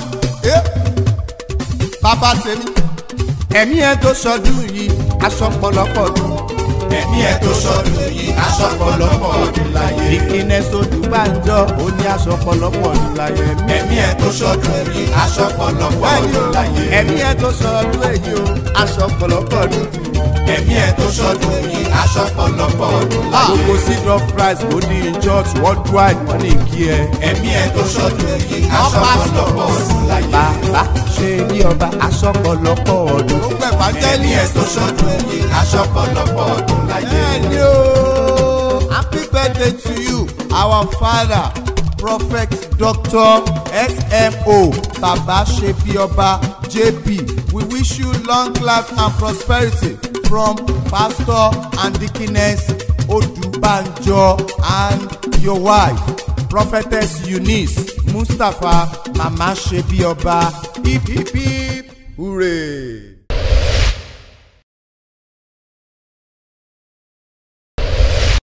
bàbá tèmi ẹ̀mí ẹ tó ṣọdún yìí aṣọ ọ̀pọ̀lọpọ̀ ọdún. ẹ̀mí ẹ tó ṣọdún yìí aṣọ ọ̀pọ̀lọpọ̀ ọdún láyé. ìkíni sódù bá ń jọ ó ní aṣọ ọ̀pọ̀lọpọ̀ ọdún láyé. ẹ̀mí ẹ tó ṣọdún yìí aṣọ ọ̀pọ̀lọpọ̀ ọdún láyé. ẹ̀mí ẹ tó ṣọdún èyí o aṣọ ọ̀pọ̀lọpọ̀ ọdún. ẹ̀mí ẹ tó ṣọdún yìí aṣọ ọ̀pọ̀lọpọ̀ ọdún láyé. gbogbo seed of christ ó ní church worldwide wọ́n ní kí ẹ. ẹ̀mí ẹ tó ṣọdún yìí aṣọ ọ̀pọ̀lọpọ̀ ọdún láyé. bàbá ṣe bí ọba aṣọ ọ̀pọ̀lọpọ̀ ọdún. ó pẹ̀ ẹ̀mí ẹ tó ṣọdún yìí aṣọ ọ̀pọ̀lọpọ̀ ọdún láyé. ẹni o happy birthday to you our father prophet doctor smo baba sebioba jp we wish you long life and prosperity from pastor and deaconess odubanjo and your wife prophetess eunice mustapha mama sebioba hip hip hip hooray.